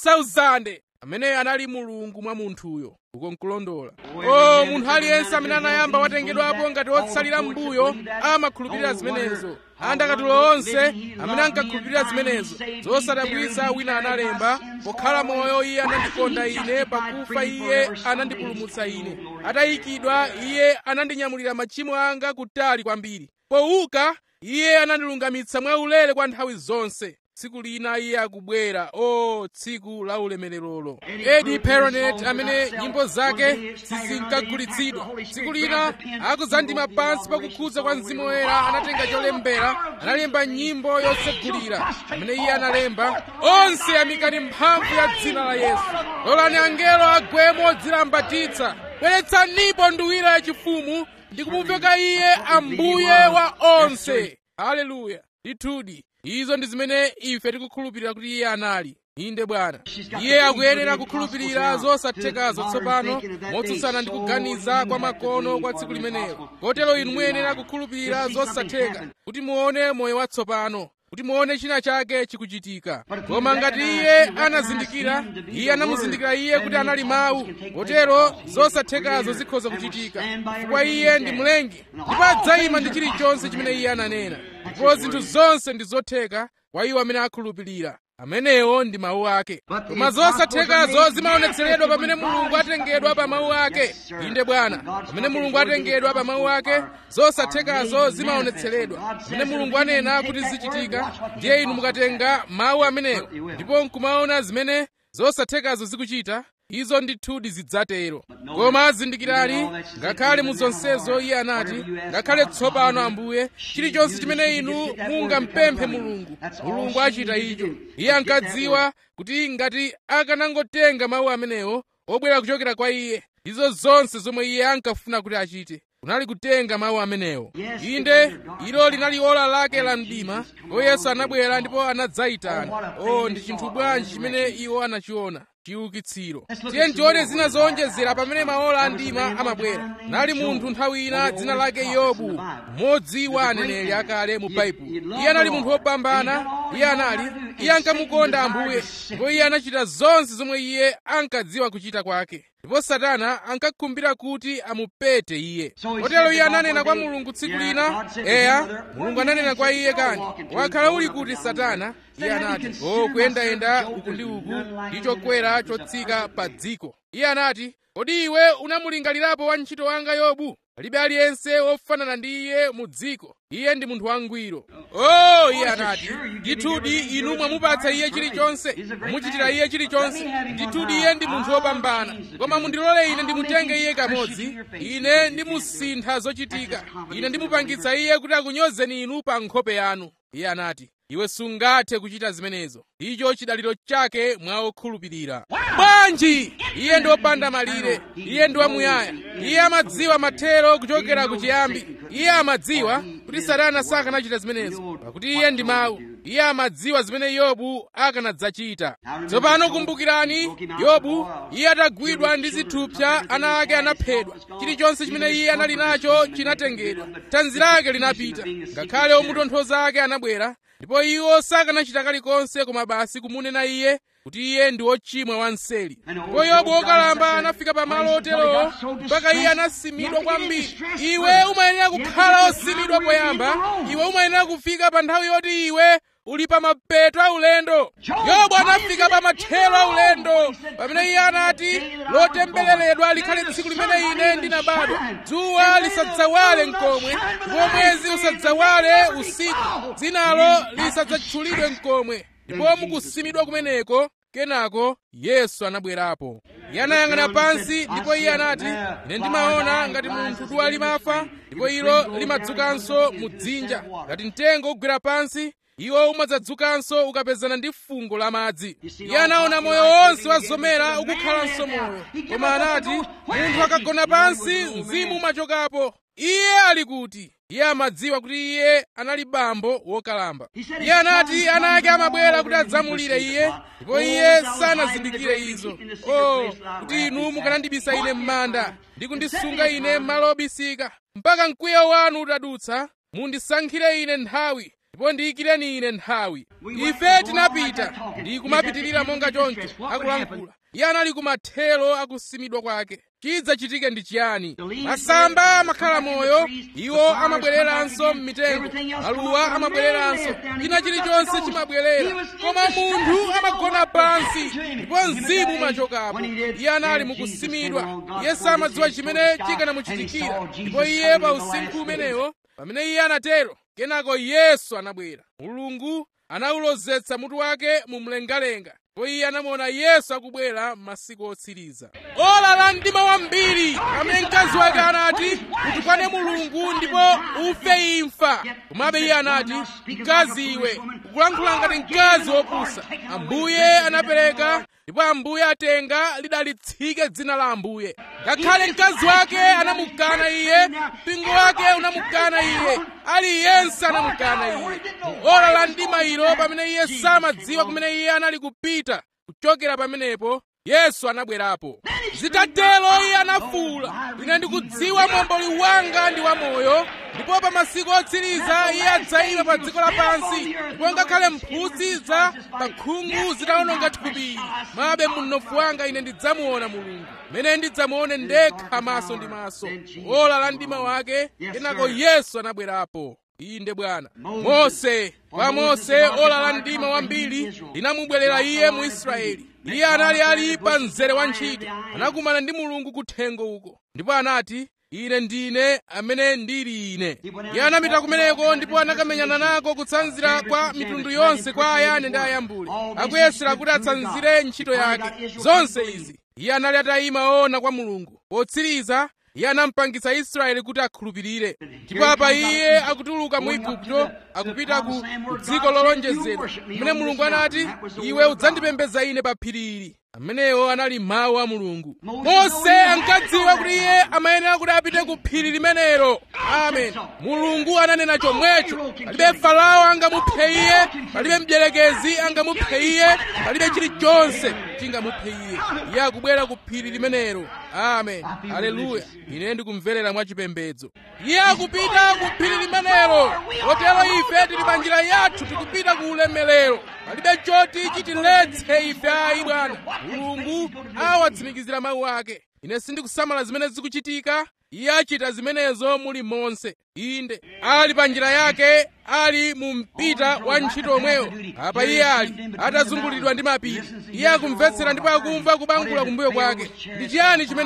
5000 ameneyo anali mulungu mwa munthuyo uko nkulondola o munthu aliyense amene anayamba watengedwapo ngati wotsalira m'mbuyo amakhulupirira zimenezo andakatulo onse amene ankakhulupirira zimenezo zosadabwitsa wina analemba pokhala moyo iye anandikonda ine pakufa iye anandipulumutsa ine atayikidwa iye anandinyamulira machimo anga kutali kwambiri powuka iye anandilungamitsa mwaulere kwa nthawi zonse tsiku lina iye akubwera o tsiku la ulemererolo edi peronet amene nyimbo zake sizinkagulitsidwa tsiku lina akudzandima pansi pakukhudza kwa mzimu woyera anatenga cholembera analemba nyimbo yotsegulira amene iye analemba onse amikani mphamvu ya dzina la yesu lolani angelo agwemo dzilambatitsa bweretsanipo nduwira yachifumu ndi kumuveka iye ambuye wa onse haleluya ndithudi izo ndi zimene ife tikukhulupirira kuti iye anali inde bwana iye akuyenera kukhulupirira zosathekazo tsopano motsutsana ndi kuganiza kwa makono kwa tsiku limenelo kotero inu muyenera kukhulupirira zosatheka kuti muone moyo watsopano kuti muone china chake chikuchitika koma ngati iye anazindikira iye anamuzindikira iye kuti anali mawu kotero zosathekazo zikhoza kuchitika chifukwa iye ndi mlengi ndipo adzayima ndi chilichonse chimene iye ananena ndipo zinthu zonse ndi zotheka kwa iwo amene akhulupirira amenewo ndi mawu ake koma zosathekazo zimaonetseredwa pamene mulungu atengedwa pa mawu ake inde bwana pamene mulungu atengedwa pa mawu ake zosathekazo zimaonetseredwa pamene mulungu anena kuti zichitika ndiye inu mukatenga mawu amenewo ndipo nkumaona zimene zosathekazo zikuchita izo ndithudi zidzatero koma zindikirani ngakhale mu zonsezo iye anati ngakhale tsopano ambuye chilichonse chimene inu mungampemphe mulungu mulungu achita icho iye ankadziwa kuti ngati akanangotenga mawu amenewo obwera kuchokera kwa iye izo zonse zomwe iye ankafuna kuti achite kunali kutenga mawu amenewo inde ilo linali ola lake la mdima ndipo yesu anabwera ndipo anadzayitana o ndi chinthu bwanji chimene iwo anachiona chiukitsiro tiye ntione zina zowonjezera pamene maola a mdima amabwera nali munthu nthawi ina dzina lake yobu mmodzi wa aneneri akale mu baibulo iye anali munthu wopambana iye anali iye ankamukonda ambuye ndipo iye anachita zonse zomwe iye ankadziwa kuchita kwake ndipo satana ankakhumbira kuti amupete iye kotero iye ananena kwa mulungu tsiku lina eya mulungu ananena kwa iye kani wakhala uli kuti satana iye anati o kuyendayenda uku ndi uku ndi chokwera chotsika pa dziko iye anati kodi iwe unamulingalirapo wantchito wanga yobu palibe aliyense wofanana ndi iye mu dziko iye ndi munthu wangwiro oh iye anati ndithudi inu mwamupatsa iye chilichonse muchitira iye chilichonse ndithudi iye ndi munthu wopambana koma mundilole ine ndimutenge iye kamodzi ine ndimusintha zochitika ine ndimupangitsa iye kuti akunyozeni inu pa nkhope yanu iye anati iwe sungathe kuchita zimenezo icho chidaliro chake mwa okhulupirira bwanji iye ndi wopanda malire iye ndi wamuyaya iye amadziwa mathero kuchokera kuchiyambi iye amadziwa kuti satana sakanachita zimenezo pakuti iye ndi mawu iye amadziwa zimene yobu akanadzachita tsopano kumbukirani yobu iye atagwidwa ndi zithupsa ana ake anaphedwa chilichonse chimene iye anali nacho chinatengedwa thanzi lake linapita ngakhale omutonthoza ake anabwera ndipo iwo sakanachita kalikonse koma basi kumunena iye kuti iye ndi wochimwa wanseli ndipo yobu wokalamba anafika pamalo oterowo mpaka iye anasimidwa kwambiri iwe umayenera kukhala osimidwa poyamba iwe umayenera kufika pa nthawi yoti iwe uli pa mapeto aulendo yobu anafika pa mathero aulendo pamene iye anati lotembereredwa likhale tsiku limene ine ndinabadwa dzuwa lisadzawale mkomwe ndipo mwezi usadzawale usiku dzinalo lisadzatchulidwe mkomwe ndipo mukusimidwa kumeneko kenako yesu anabwerapo iye anayang'ana pansi ndipo iye anati ine ndimaona ngati munthu duwa limafa ndipo ilo limadzukanso mu dzinja ngati mtengo ugwera pansi iwo umadzadzukanso ukapezana ndi fungo la madzi iye anaona moyo wonse wa zomera ukukhalanso moyo koma anati munthu akagona pansi mzimu umachokapo iye ali kuti iye amadziwa kuti iye anali bambo wokalamba iye anati ana ake amabwera kuti adzamulire iye ndipo iye sanazindikire izo o kuti inu mukanandibisa ine m'manda ndi kundisunga ine m'malo obisika mpaka mkwiyo wanu utadutsa mundisankhire ine nthawi ndipo ndiyikireni ine nthawi ife tinapita ndi kumapitirira monga choncho akulankhula iye anali kumathero akusimidwa kwake chidzachitike ndi chiyani masamba amakhala moyo iwo amabwereranso m'mitengo maluwa amabwereranso china chilichonse chimabwerera koma munthu amagona pansi ndipo mzimu umachokapo iye anali mukusimidwa iye samadziwa chimene chikanamuchitikira ndipo iye pa usinkhu umenewo pamene iye anatero kenako yesu anabwera mulungu anawulozetsa mutu wake mu mlengalenga ndipo iye anamuona yesu akubwera m'masiku otsiriza ola la mdima wambiri pamene mkazi wake anati utukwane mulungu ndipo ufe imfa komabe iye anati mkazi iwe ukulankhula ngati mkazi wopusa ambuye anapereka ndipo ambuye atenga lidalitsike dzina la ambuye ngakhale mkazi wake anamukana iye mpingo wake unamukana iye aliyense anamukana iye mu ola la mdima ilo pamene iye samadziwa kumene iye anali kupita kuchokera pamenepo yesu anabwerapo zitatero iye anafuwula ine ndikudziwa momboli wanga ndi wamoyo ndipo pa masiku otsiriza iye adzayima pa dziko lapansi ndipo ngakhale mphutsi za pakhungu zitawononga thupi mabe munofu wanga ine ndidzamuona mulungu mmene ndidzamuone ndekha maso ndi maso ola la mdima wake kenako yesu anabwerapo inde bwana mose kwa mose ola la mdima wambiri linamubwerera iye mu israeli iye anali ali pa mzere wa ntchito anakumana ndi mulungu kuthengo uko ndipo anati ine ndine amene ndili ine iye anapita kumeneko ndipo anakamenyana nako kutsanzira kwa mitundu yonse kwa ayane ndi ayambule akuyesera kuti atsanzire ntchito yake zonse izi iye anali atayima ona kwa mulungu potsiriza iye anampangitsa israeli kuti akhulupirire ndipo apa iye akutuluka mu igupto akupita ku dziko lolonjezedwa kumene mulungu anati iwe udzandipembedza ine pa phiri ili amenewo anali mawu a mulungu mose ankadziwa kuti iye amayenera kuti apite ku phiri limenelo amen mulungu ananena chomwecho palibe farao angamuphe iye palibe mdierekezi angamuphe iye palibe chilichonse chingamuphe iye iye akubwera ku phiri limenelo amen haleluya ine ndikumverera mwachipembedzo iye akupita ku phiri limenelo kotero ife tili pa njira yathu tikupita ku ulemerero palibe choti chitiletse ife ayi bwana mulungu awatsimikizira mawu ake ine sindikusamala zimene zikuchitika iye achita zimenezo muli monse inde ali pa njira yake ali mu mpita wa ntchito omweyo apa iye ali atazungulidwa ndi mapiri iye akumvetsera ndipo akumva kubangula kumbuyo kwake ndi chiyani chimenecho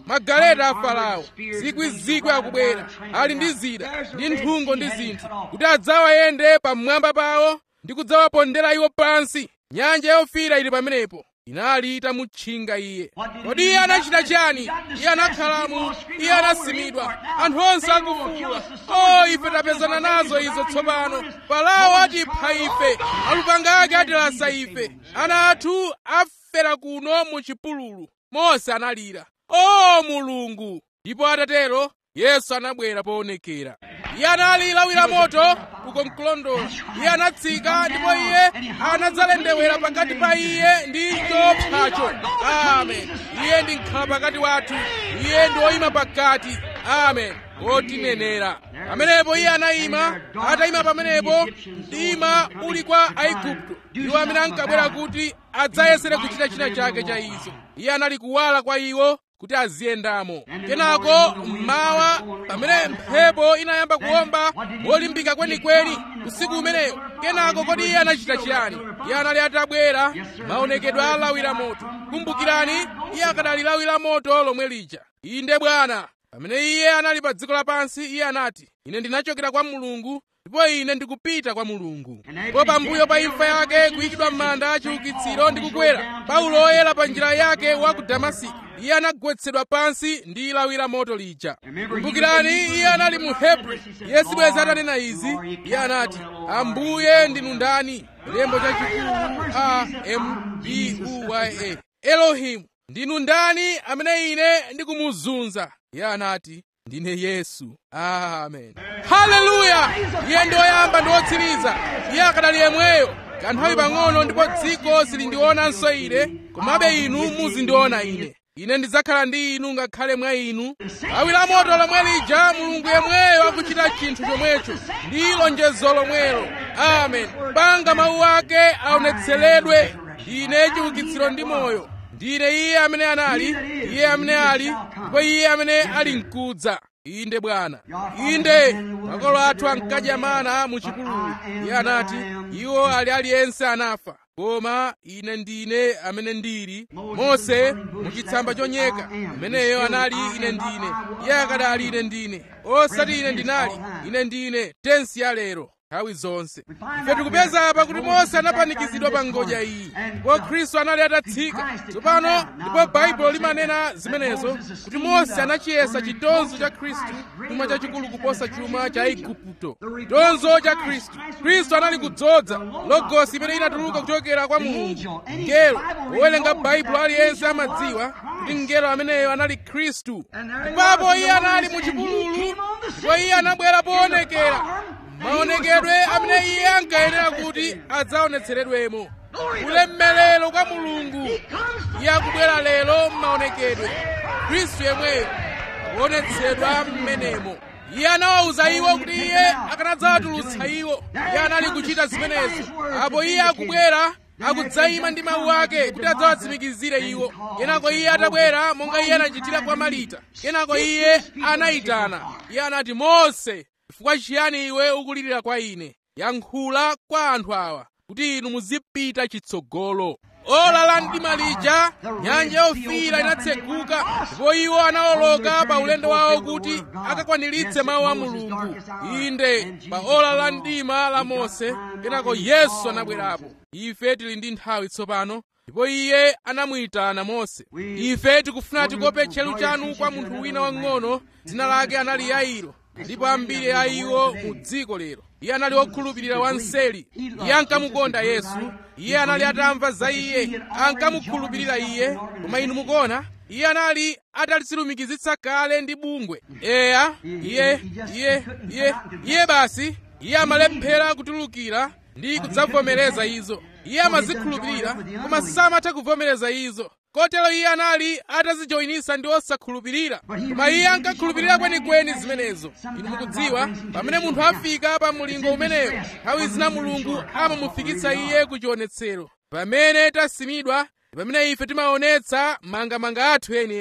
magaleta a farao zikwizikwi akubwera ali ndi zida ndi nthungo ndi zinthu kuti adzawayende pamwamba pawo ndi kudzawapondera iwo pansi nyanja yofiira ili pamenepo inali itamutchinga iye kodi iye anachita chani iye anakhalamo iye anasimidwa anthu onse akufuwula o ife tapezana nazo izo tsopano farao atipha ife alupanga ake atilasa ife ana athu afera kuno mu chipululu mose analira o mulungu ndipo atatero yesu anabwera poonekera iye anali lawi la moto uko mkulondola iye anatsika ndipo iye anadzalendewera pakati pa iye ndi chopsacho amen iye ndi nkhala pakati wathu iye ndi woyima pakati amen wotinenera pamenepo iye anayima atayima pamenepo mdima uli kwa aigupto iwo amene ankabwera kuti adzayesere kuchita china chake cha izo iye anali kuwala kwa iwo kuti aziyendamo kenako mmawa pamene mphepo inayamba kuwomba molimbika kwenikweni usiku umeneyo kenako kodi iye anachita chiyani iye anali atabwera maonekedwe a lawi la moto kumbukirani iye akadali lawi la moto lomwe lija inde bwana pamene iye anali pa dziko lapansi iye anati ine ndinachokera kwa mulungu ndipo ine ndikupita kwa mulungu ndipo pambuyo pa imfa yake kuyikidwa m'manda achiukitsiro ndi kukwera paulo oyera pa njira yake wa ku damasiko iye anagwetsedwa pansi ndi lawi la moto lija kumbukirani iye anali mu hebri iye sibweza atanena izi iye anati ambuye ndinu ndani lembo chachikulu a m b u y a elohimu ndinu ndani amene ine ndikumuzunza iye anati ndine yesu amen haleluya iye ndi woyamba ndi wotsiriza iye akadali yemweyo kanthawi pang'ono ndipo dziko silindionanso ine komabe inu muzindiona ine ine ndidzakhala ndi inu ngakhale mwa inu lawi la moto lomwe lija mulungu yemweyo akuchita chinthu chomwecho ndi lonjezo lomwelo amen panga mawu ake aonetseredwe ine chiukitsiro ndi moyo ndine iye amene anali iye amene ali ndipo iye amene ali mkudza inde bwana inde makolo athu ankadya mana mu chipululu iye anati iwo ali aliyense anafa koma ine ndine amene ndili mose muchitsamba chonyeka ameneyo anali ine ndine iye akadali ine ndine osati ine ndinali ine ndine tensi ya lero nthawi zonse ife tikupeza apa kuti mose anapanikizidwa pa ngodya iyi ndipo khristu anali atatsika tsopano ndipo baibulo limanena zimenezo kuti mose anachiyesa chitonzo cha khristu chuma chachikulu kuposa chuma cha igupto chitonzo cha khristu khristu anali kudzoza logosi imene inatuluka kuchokera kwa mulungu mngelo wowerenga baibulo aliyense amadziwa kuti mngelo ameneyo anali khristu ipapo iye anali mu chipululu ndipo iye anabwera poonekera maonekedwe amene iye ankayenera kuti adzaonetseredwemo ulemerero kwa mulungu iye akubwera lero m'maonekedwe khristu yemweyo kuonetsedwa m'menemo iye anawawuza iwo kuti iye akanadzawatulutsa iwo iye anali kuchita zimenezo apo iye akubwera akudzayima ndi mawu ake kuti adzawatsimikizire iwo kenako iye atabwera monga iye anachitira kwa marita kenako iye anayitana iye anati mose chifukwa chiyani iwe ukulirira kwa ine yankhula kwa anthu awa kuti inu muzipita chitsogolo ola la mdima lija nyanja yofiira inatseguka ndipo iwo anawoloka pa ulendo wawo kuti akakwaniritse mawu a mulungu inde pa ola la mdima la mose kenako yesu anabwerapo ife tili ndi nthawi tsopano ndipo iye anamuyitana mose ife tikufuna tikope tcheru chanu kwa munthu wina wang'ono dzina lake anali yairo ndipo ambiri a iwo mu dziko lero iye anali wokhulupirira wanseli iye ankamukonda yesu iye anali atamva za iye ankamukhulupirira iye koma inu mukuona iye anali atalizilumikizitsa kale ndi bungwe eya iye iye iye iye basi iye amalephera kutulukira ndi kudzavomereza izo iye amazikhulupirira koma samatha kuvomereza izo kotero iye anali atazijoyinisa ndi osakhulupirira koma iye ankakhulupirira kwenikweni zimenezo inu mukudziwa pamene munthu afika pa mulingo umenewo nthawi zina mulungu amamufikitsa iye ku chionetsero pamene tasimidwa pamene ife timaonetsa mangamanga athu enieni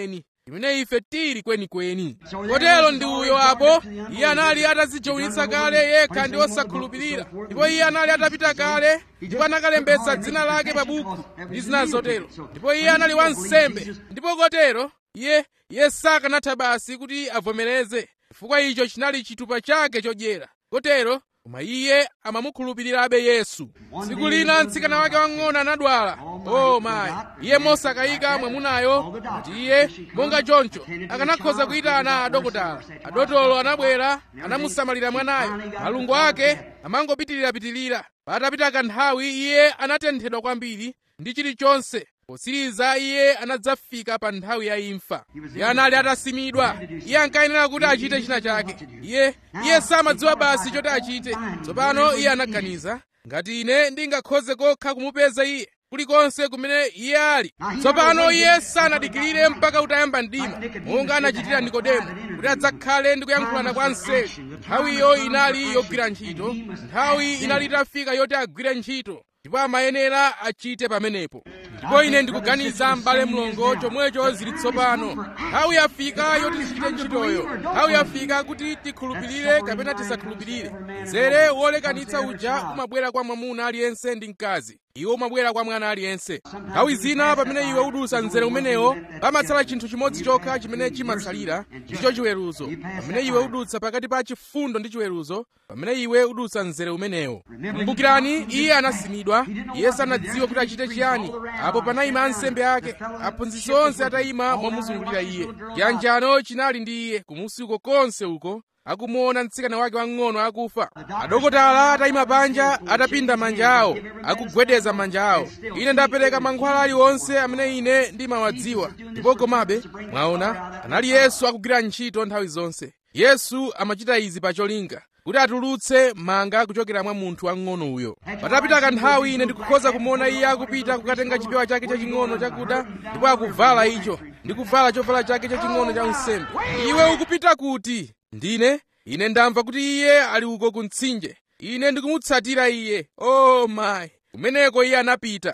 imene ife tili kwenikweni kotero ndi uyo apo iye anali atadzijowitsa kale yekha ndi osakhulupirira ndipo iye anali atapita kale ndipo anakalembetsa dzina lake pa buku ndi zina zotero ndipo iye anali wansembe ndipo kotero iye iye sakanatha basi kuti avomereze chifukwa icho chinali chitupa chake chodyera kotero koma iye amamukhulupirirabe yesu tsiku lina mtsikana wake wang'ono anadwala o mayi iye mosakayika mwamunayo kuti iye monga choncho akanakhoza kuyitana adokotala adotolo anabwera anamusamalira mwanayo malungo ake amangopitirirapitirira patapita kanthawi iye anatenthedwa kwambiri ndi chilichonse potsiriza iye anadzafika pa nthawi ya imfa iye anali atasimidwa iye ankayenera kuti achite china chake iye iye samadziwa basi choti achite tsopano iye anaganiza ngati ine ndingakhoze kokha kumupeza iye kulikonse kumene iye ali tsopano iye sanadikirire mpaka utayamba mdima monga anachitira nikodemo kuti adzakhale ndi kuyankhulana kwa mseri nthawiyo inali yogwira ntchito nthawi inali itafika yoti agwire ntchito ndipo amayenera achite pamenepo ndipo ine ndikuganiza m'bale mlongo chomwecho zili tsopano nthawi yafika yoti tichite ntchitoyo nthawi yafika kuti tikhulupirire kapena tisakhulupirire mzere wolekanitsa uja umabwera kwa mwamuna aliyense ndi mkazi iwo umabwera kwa mwana aliyense nthawi zina pamene iwe udutsa mzere umenewo pamatsala chinthu chimodzi chokha chimene chimatsalira ndicho chiweruzo pamene iwe udutsa pakati pa chifundo ndi chiweruzo pamene iwe udutsa mzere umenewo kumbukirani iye anasimidwa iye sanadziwe kuti achite chiyani apo panayima ansembe ake aphunzitsi onse atayima momuzungulira iye chiyanjano chinali ndi iye kumusi uko konse uko akumuona mtsikana wake wang'ono akufa adokotala atayima panja atapinda manja awo akugwedeza manja awo ine ndapereka mankhwala aliwonse amene ine ndimawadziwa ndipo komabe mwaona anali yesu akugwira ntchito nthawi zonse yesu amachita izi pa cholinga kuti atulutse manga kuchokera mwa munthu wang'ono uyo patapita kanthawi ine ndikukhoza kumuona iye akupita kukatenga chipewa chake chaching'ono chakuda ndipo akuvala icho ndi kuvala chovala chake chaching'ono cha unsembe iwe ukupita kuti ndine ine ndamva kuti iye ali uko ku mtsinje ine ndikumutsatira iye o oh mayi kumeneko iye anapita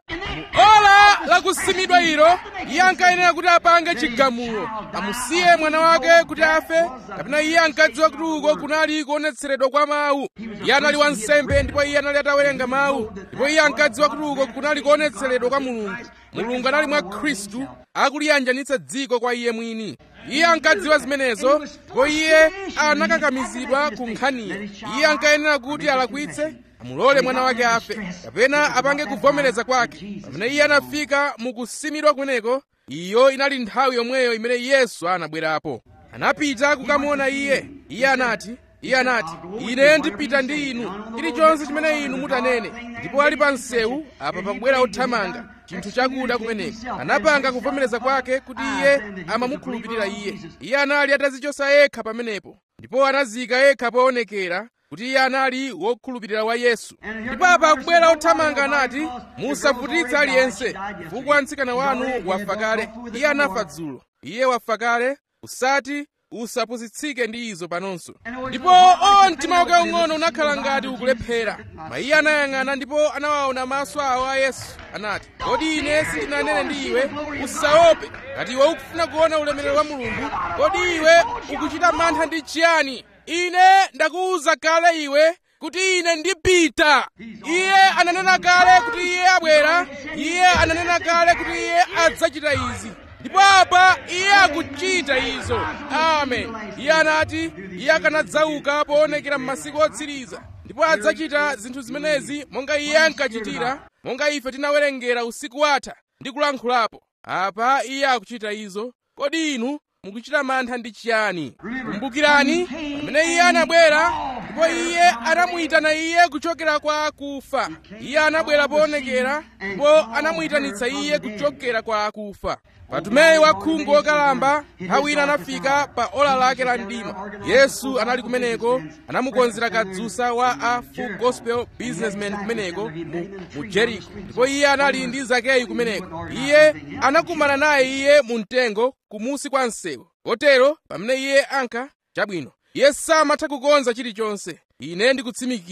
ola lakusimidwa ilo iye ankayenera kuti apange chigamulo amusiye mwana wake kuti afe kapena iye ankadziwa kuti uko kunali kuonetseredwa kwa mawu iye anali wansembe ndipo iye anali atawerenga mawu ndipo iye ankadziwa kuti uko kunali kuonetseredwa kwa mulungu mulungu anali mwa khristu akuliyanjanitsa dziko kwa iye mwini iye ankadziwa zimenezo ndipo iye anakakamizidwa ku nkhaniyo iye ankayenera kuti alakwitse amulole mwana wake afe kapena apange kuvomereza kwake pamene iye anafika mukusimidwa kumeneko iyo inali nthawi yomweyo imene yesu anabwerapo anapita kukamuona iye iye anati iye anati ine ndipita ndi inu chilichonse chimene inu mutanene ndipo ali pa msewu apa pakubwera othamanga chinthu chakuda kumeneko anapanga kuvomereza kwake kuti iye amamukhulupirira iye iye anali atazichosa yekha pamenepo ndipo anazika yekha poonekera kuti iye anali wokhulupirira wa yesu ndipo apa akubwera othamanga anati musavutitse aliyense chifukwa mtsikana wanu wafa kale iye anafa dzulo iye wafa kale usati usapusitsike ndi izo panonso ndipo o mtima wake ung'ono unakhala ngati ukulephera mayiye anayang'ana ndipo anawaona maso awo a yesu anati kodi ine sindinanene ndi iwe usaope ngati iwe ukufuna kuona ulemerero wa mulungu kodi iwe ukuchita mantha ndi chiyani ine ndakuwuza kale iwe kuti ine ndipita iye ananena kale kuti iye abwera iye ananena kale kuti iye adzachita izi ndipo apa iye akuchita izo amen iye anati iye akanadzauka poonekera m'masiku otsiriza ndipo adzachita zinthu zimenezi monga iye ankachitira monga ife tinawerengera usiku watha ndi kulankhulapo apa iye akuchita izo kodi inu mukuchita mantha ndi chiyani kumbukirani pamene iye anabwera ndipo iye anamuyitana iye kuchokera kwa akufa iye anabwera poonekera ndipo anamuyitanitsa iye kuchokera kwa akufa patumeyi wa khungu wokalamba nthawi ina anafika pa ola lake la mdima yesu anali kumeneko anamukonzera kadzusa wa a full gospel businessman kumeneko mu, mu jeriko ndipo iye anali ndi zakeyu kumeneko iye anakumana naye iye mu mtengo kumusi kwa msewu kotero pamene iye anka chabwino iye samatha kukonza chilichonse ine ndikutsimikiza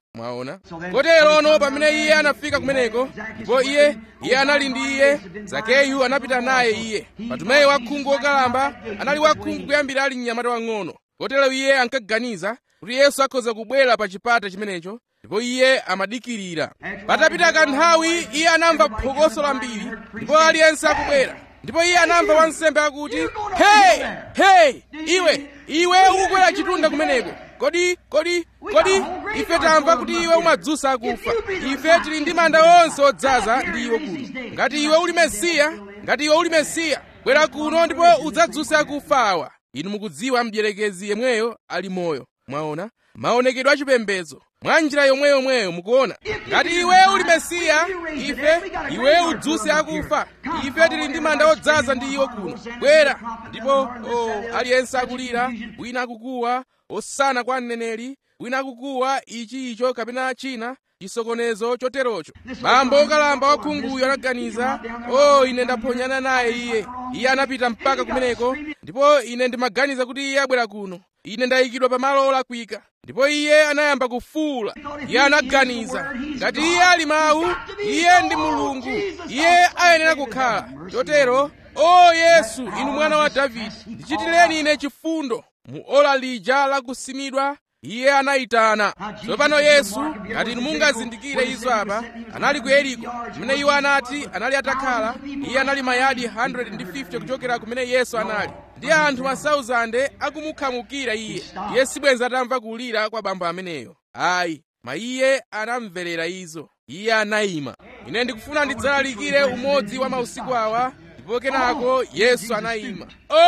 mwaona koterono pamene iye anafika kumeneko ndipo iye iye anali ndi iye zakeyu anapita naye iye patumeyi wakhungu wokalamba anali wakhungu kuyambira ali mnyamata wang'ono kotero iye ankaganiza kuti yesu akhoza kubwera pa chipata chimenecho ndipo iye amadikirira patapita kanthawi iye anamva phokoso lambiri ndipo aliyense akubwera ndipo iye anamva wansembe akuti hey hey iwe iwe ukukwera chitunda kumeneko kodi kodi kodi ife tamva kuti iwe umadzutsa akufa ife tili ndi manda onse odzaza ndi iwe kuno ngati iwe uli mesiya ngati iwe uli mesiya bwera kuno ndipo udzadzutse akufa awa inu mukudziwa mdierekezi yemweyo ali moyo mwaona maonekedwe achipembedzo mwa njira yomweyomweyo mukuona ngati iwe uli mesiya ife iwe udzutse akufa ife tili ndi manda odzaza ndi iwo kuno bwera ndipo oh, aliyense akulira wina akukuwa osana kwa mneneri wina akukuwa ichi icho kapena china chisokonezo choterocho bambo okalamba wakhunguyo anaganiza o oh, ine ndaphonyana naye iye iye anapita mpaka kumeneko ndipo ine ndimaganiza kuti iye abwera kuno ine ndayikidwa pamalo olakwika ndipo iye anayamba kufuwula iye anaganiza ngati iye ali mawu iye ndi mulungu iye ayenera kukhala chotero o yesu inu mwana wa davide ndichitireni ine chifundo mu ola lija lakusimidwa iye anayitana tsopano yesu ngati inu mungazindikire izo apa anali ku yeriko kumene iwo anati anali atakhala iye anali mayadi 150 kuchokera kumene yesu anali ndi anthu masauzande akumukhamukira iye iye sibwenza atamva kulira kwa bambo ameneyo ayi ma iye anamverera izo iye anayima ine ndikufuna ndidzalalikire umodzi wa mausiku awa ndipo kenako yesu anayima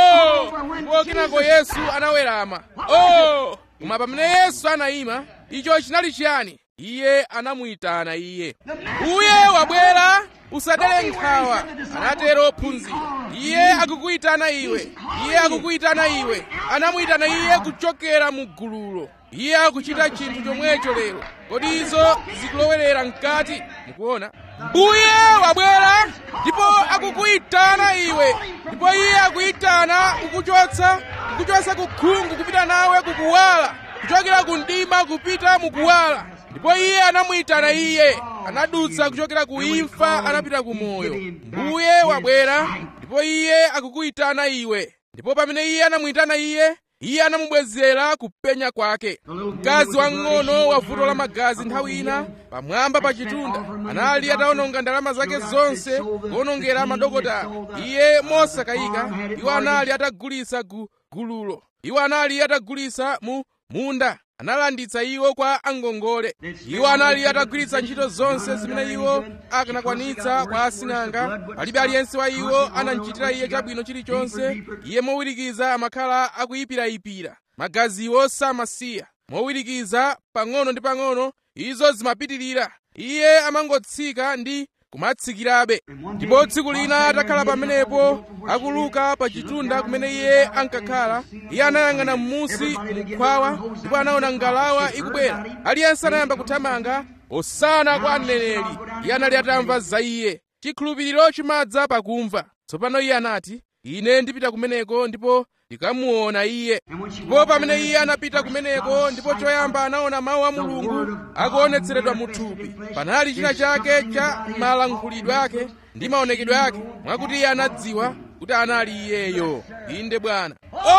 oh ndipo kenako yesu anawerama oh koma pamene yesu anayima icho chinali chiyani iye anamuyitana iye uye wabwera usadere nkhawa anatero ophunzira iye akukuyitana iwe iye akukuyitana iwe anamuyitana iye kuchokera mu gululo iye akuchita chinthu chomwecho lero kodi izo zikulowerera mkati mukuona mbuye wabwera ndipo akukuyitana iwe ndipo iye akuyitana kukuchotsa kukuchotsa kukhungu kupita nawe kukuwala kuchokera ku mdima kupita mukuwala ndipo iye anamuyitana iye anadutsa kuchokera ku imfa anapita ku moyo mbuye wabwera ndipo iye akukuyitana iwe ndipo pamene iye anamuyitana iye iye anamubwezera kupenya kwake mkazi wang'ono wa vuto la magazi nthawi ina pamwamba pa chitunda anali atawononga ndalama zake zonse kuwonongera madokotala iye mosakayika iwo anali atagulitsa gu gululo iwo anali atagulitsa mu munda analanditsa iwo kwa angongole iwo anali atagwiritsa ntchito zonse zimene iwo akanakwanitsa kwa asing'anga palibe aliyense wa iwo anamchitira iye chabwino chilichonse iye mowirikiza amakhala akuyipirayipira magaziwo samasiya mowirikiza pang'ono ndi pang'ono izo zimapitirira iye amangotsika ndi kumatsikirabe ndipo tsiku lina atakhala pamenepo akuluka pa chitunda kumene iye ankakhala iye anayang'ana m'musi mukhwawa ndipo anaona ngalawa ikubwera aliyense anayamba kuthamanga osana kwa mneneri iye anali atamva za iye chikhulupiriro chimadza pakumva tsopano iye anati ine ndipita kumeneko ndipo ndikamuona iye ndipo pamene iye anapita kumeneko ndipo choyamba anaona mawu a mulungu akuonetseredwa mu thupi panali china chake cha malankhulidwe ake ndi maonekedwe ake mwakuti iye anadziwa kuti anali iyeyo inde bwana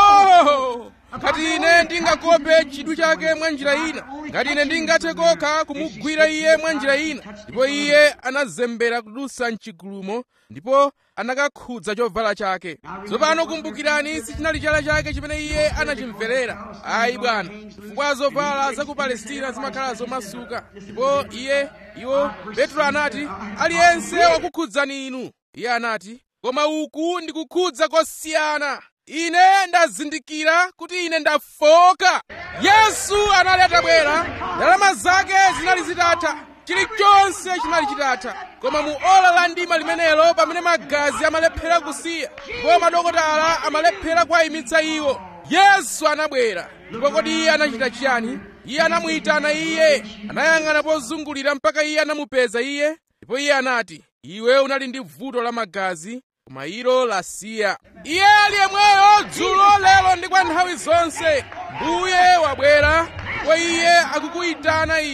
oh! ngati ine ndingakope chidwi chake mwa njira ina ngati ine ndingathe kokha kumugwira iye mwa njira ina ndipo iye anazembera kudutsa mchigulumo ndipo anakakhudza chovala chake tsopano kumbukirani sichinali chala chake chimene iye anachimverera ayi bwana chifukwa zovala za ku palestina zimakhala zomasuka ndipo iye iwo petro anati aliyense wakukhudzani inu iye anati koma uku ndikukhudza kosiyana ine ndazindikira kuti ine ndafoka yesu anali atabwera ndalama zake zinali zitatha chilichonse chinali chitatha koma mu ola la mdima limenelo pamene magazi amalephera kusiya ndipo madokotala amalephera kuwayimitsa iwo yesu anabwera ndipo kodi iye anachita chiyani iye anamuyitana iye anayang'ana pozungulira mpaka iye anamupeza iye ndipo iye anati iwe unali ndi vuto la magazi koma ilo lasiya iye ali yemweyo dzulo lero ndi kwa nthawi zonse mbuye wabwera ndipo iye akukuyitana iwe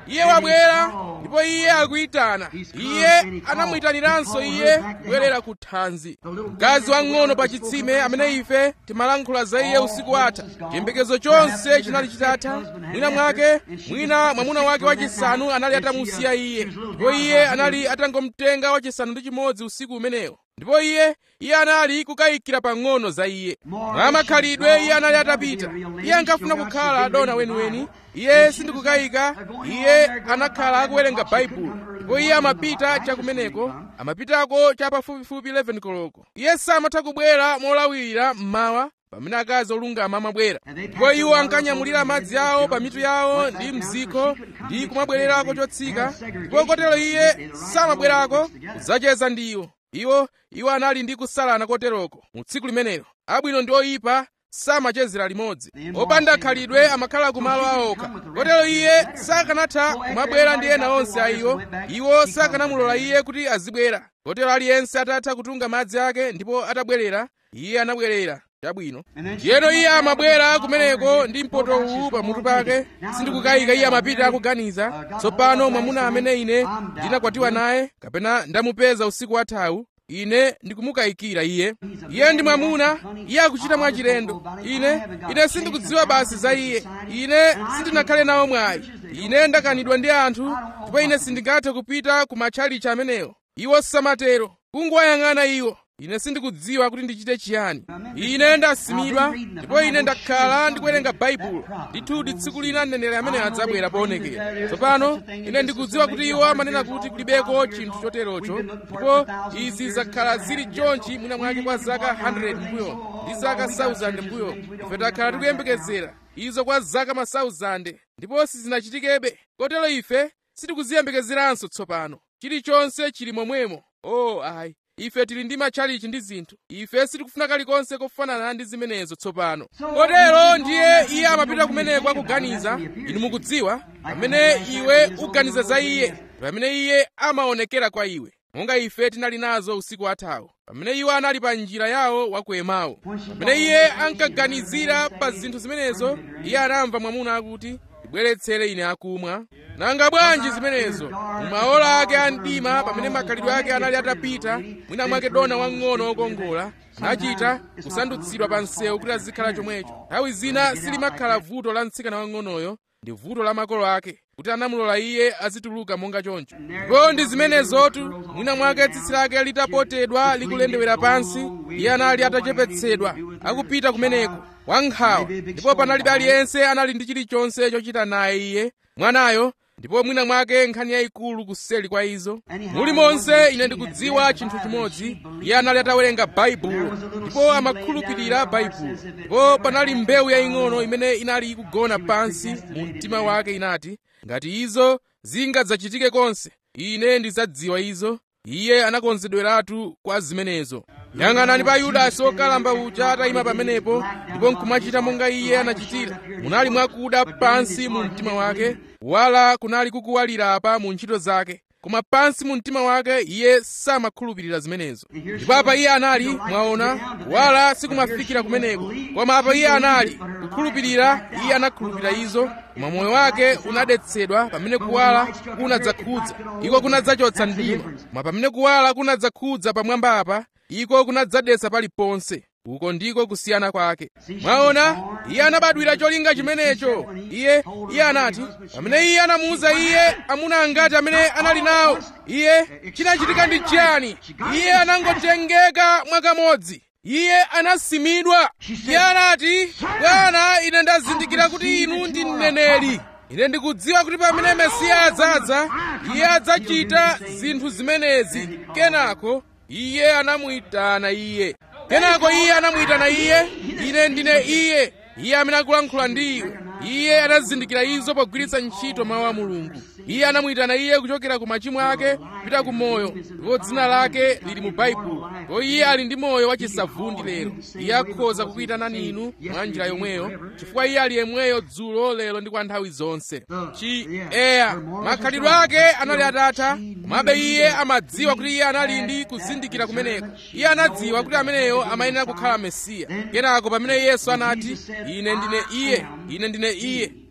iye wabwera ndipo iye akuyitana iye anamuyitaniranso iye kubwerera ku thanzi mkazi wang'ono pa chitsime amene ife timalankhula za iye usiku watha chiyembekezo chonse chinali chitatha mwina mwake mwina mwamuna wake wachisanu anali atamusiya iye ndipo iye anali atangomtenga wachisanu ndi chimodzi usiku umenewo ndipo iye iye anali kukayikira pang'ono za iye mwa makhalidwe iye anali atapita iye ankafuna kukhala dona weniweni iye sindikukayika iye anakhala akuwerenga baibulo ndipo iye amapita chakumeneko amapitako cha pafupifupi 11 koloko iye samatha kubwera molawirira mmawa pamene akazi olungama amabwera ndipo iwo ankanyamulira madzi awo pa mitu yawo ndi mziko ndi kumabwererako chotsika ndipo kotero iye samabwerako kudzacheza ndi iwo iwo iwo anali ndi kusalana koteroko mu tsiku limenelo abwino ndi oyipa samachezera limodzi opanda khalidwe amakhala kumalo awokha kotero iye sakanatha kumabwera ndi ena onse a iwo iwo sakanamulola iye kuti azibwera kotero aliyense atatha kutunga madzi ake ndipo atabwerera iye anabwerera chabwino ndiyeno iye amabwera kumeneko ndi mpoto uwu pamutu pake sindikukayika iye amapita akuganiza tsopano mwamuna amene ine ndinakwatiwa naye kapena ndamupeza usiku wathawu ine ndikumukayikira iye iye ndi mwamuna iye akuchita mwachilendo ine ine sindikudziwa basi za iye ine sindinakhale nawo mwayi ine ndakanidwa ndi anthu ndipo ine sindingathe kupita ku matchalichi amenewo iwo samatero kungowayang'ana iwo ine sindikudziwa kuti ndichite chiyani ine ndasimidwa ndipo ine ndakhala ndikuwerenga baibulo ndithudi tsiku lina mneneri amene adzabwera poonekera tsopano ine ndikudziwa kuti iwo amanena kuti kulibeko chinthu choterocho ndipo izi zakhala zili chonchi mwina mwake kwa zaka 100 mbuyo ndi zaka 1000 mbuyo ife takhala tikuyembekezera izo kwa zaka ma 1000 ndipo sizinachitikebe kotero ife sitikuziyembekezeranso tsopano chilichonse chili momwemo oh ayi ife tili ndi matchalichi ndi zinthu ife sitikufuna kalikonse kofanana ndi zimenezo tsopano kotero ndiye iye amapita kumeneko akuganiza inu mukudziwa pamene iwe uganiza za iye pamene iye amaonekera kwa iwe monga ife tinali nazo usiku wathawu pamene iwo anali pa njira yawo wa ku Emau pamene iye ankaganizira pa zinthu zimenezo iye anamva mwamuna akuti ndibweretsere ine akumwa nanga bwanji zimenezo mumaola ake a mdima pamene makhalidwe ake anali atapita mwina mwake dona wang'ono wokongola anachita kusandutsidwa pa msewu kuti azikhala chomwecho nthawi zina silimakhala vuto la mtsikana wang'onoyo ndi vuto la makolo ake kuti anamulola iye azituluka monga choncho ndipo ndi zimenezotu mwina mwake tsitsi lake litapotedwa likulendewera pansi iye anali atachepetsedwa akupita kumeneko wankhawa ndipo panalibe aliyense anali ndi chilichonse chochita naye iye mwanayo ndipo mwina mwake nkhani yayikulu kuseli kwa izo mulimonse ine ndikudziwa chinthu chimodzi iye anali atawerenga baibulo ndipo amakhulupirira baibulo ndipo panali mbewu yaying'ono imene inali ikugona pansi mu mtima wake inati ngati izo zingadzachitike konse ine ndidzadziwa izo iye anakonzedweratu kwa zimenezo yang'anani pa yudasi wokalamba uja atayima pamenepo ndipo nkumachita monga iye anachitira munali mwakuda pansi mu mtima wake wala kunali kukuwalira apa mu ntchito zake koma pansi mu mtima wake iye samakhulupirira zimenezo ndipo apa iye anali mwaona wala sikumafikira kumeneko koma apa iye anali kukhulupirira iye anakhulupirira izo koma moyo wake unadetsedwa pamene kuwala kunadzakhudza iko kunadzachotsa mdima koma pamene kuwala kunadzakhudza pamwamba apa iko kunadzadetsa paliponse uko ndiko kusiyana kwake mwaona iye anabadwira cholinga chimenecho iye iye anati pamene iye anamuwuza iye amuna angati amene anali nawo iye chinachitika ndi chiyani iye anangotengeka mwakamodzi iye anasimidwa iye anati bwana ine ndazindikira kuti inu ndi mneneri ine ndikudziwa kuti pamene mesiya adzadza iye adzachita zinthu zimenezi kenako iye anamuyitana iye kenako iye anamuyitana iye ine ndine iye iye amene akulankhula ndi iwe iye anazindikira izo pogwiritsa ntchito mawu a mulungu iye anamuyitana iye kuchokera ku machimo ake kupita ku moyo ndipo dzina lake lili mu baibulo ndipo iye ali ndi moyo wachisavundi lero iye akhoza kukuyitanani inu mwa njira yomweyo chifukwa iye ali yemweyo dzulo lero ndi kwa nthawi zonse chi eya makhalidwe ake anali atatha komabe iye amadziwa kuti iye anali ndi kuzindikira kumeneko iye anadziwa kuti ameneyo amayenera kukhala mesiya kenako pamene yesu anati ine ndine iye ine ndine iye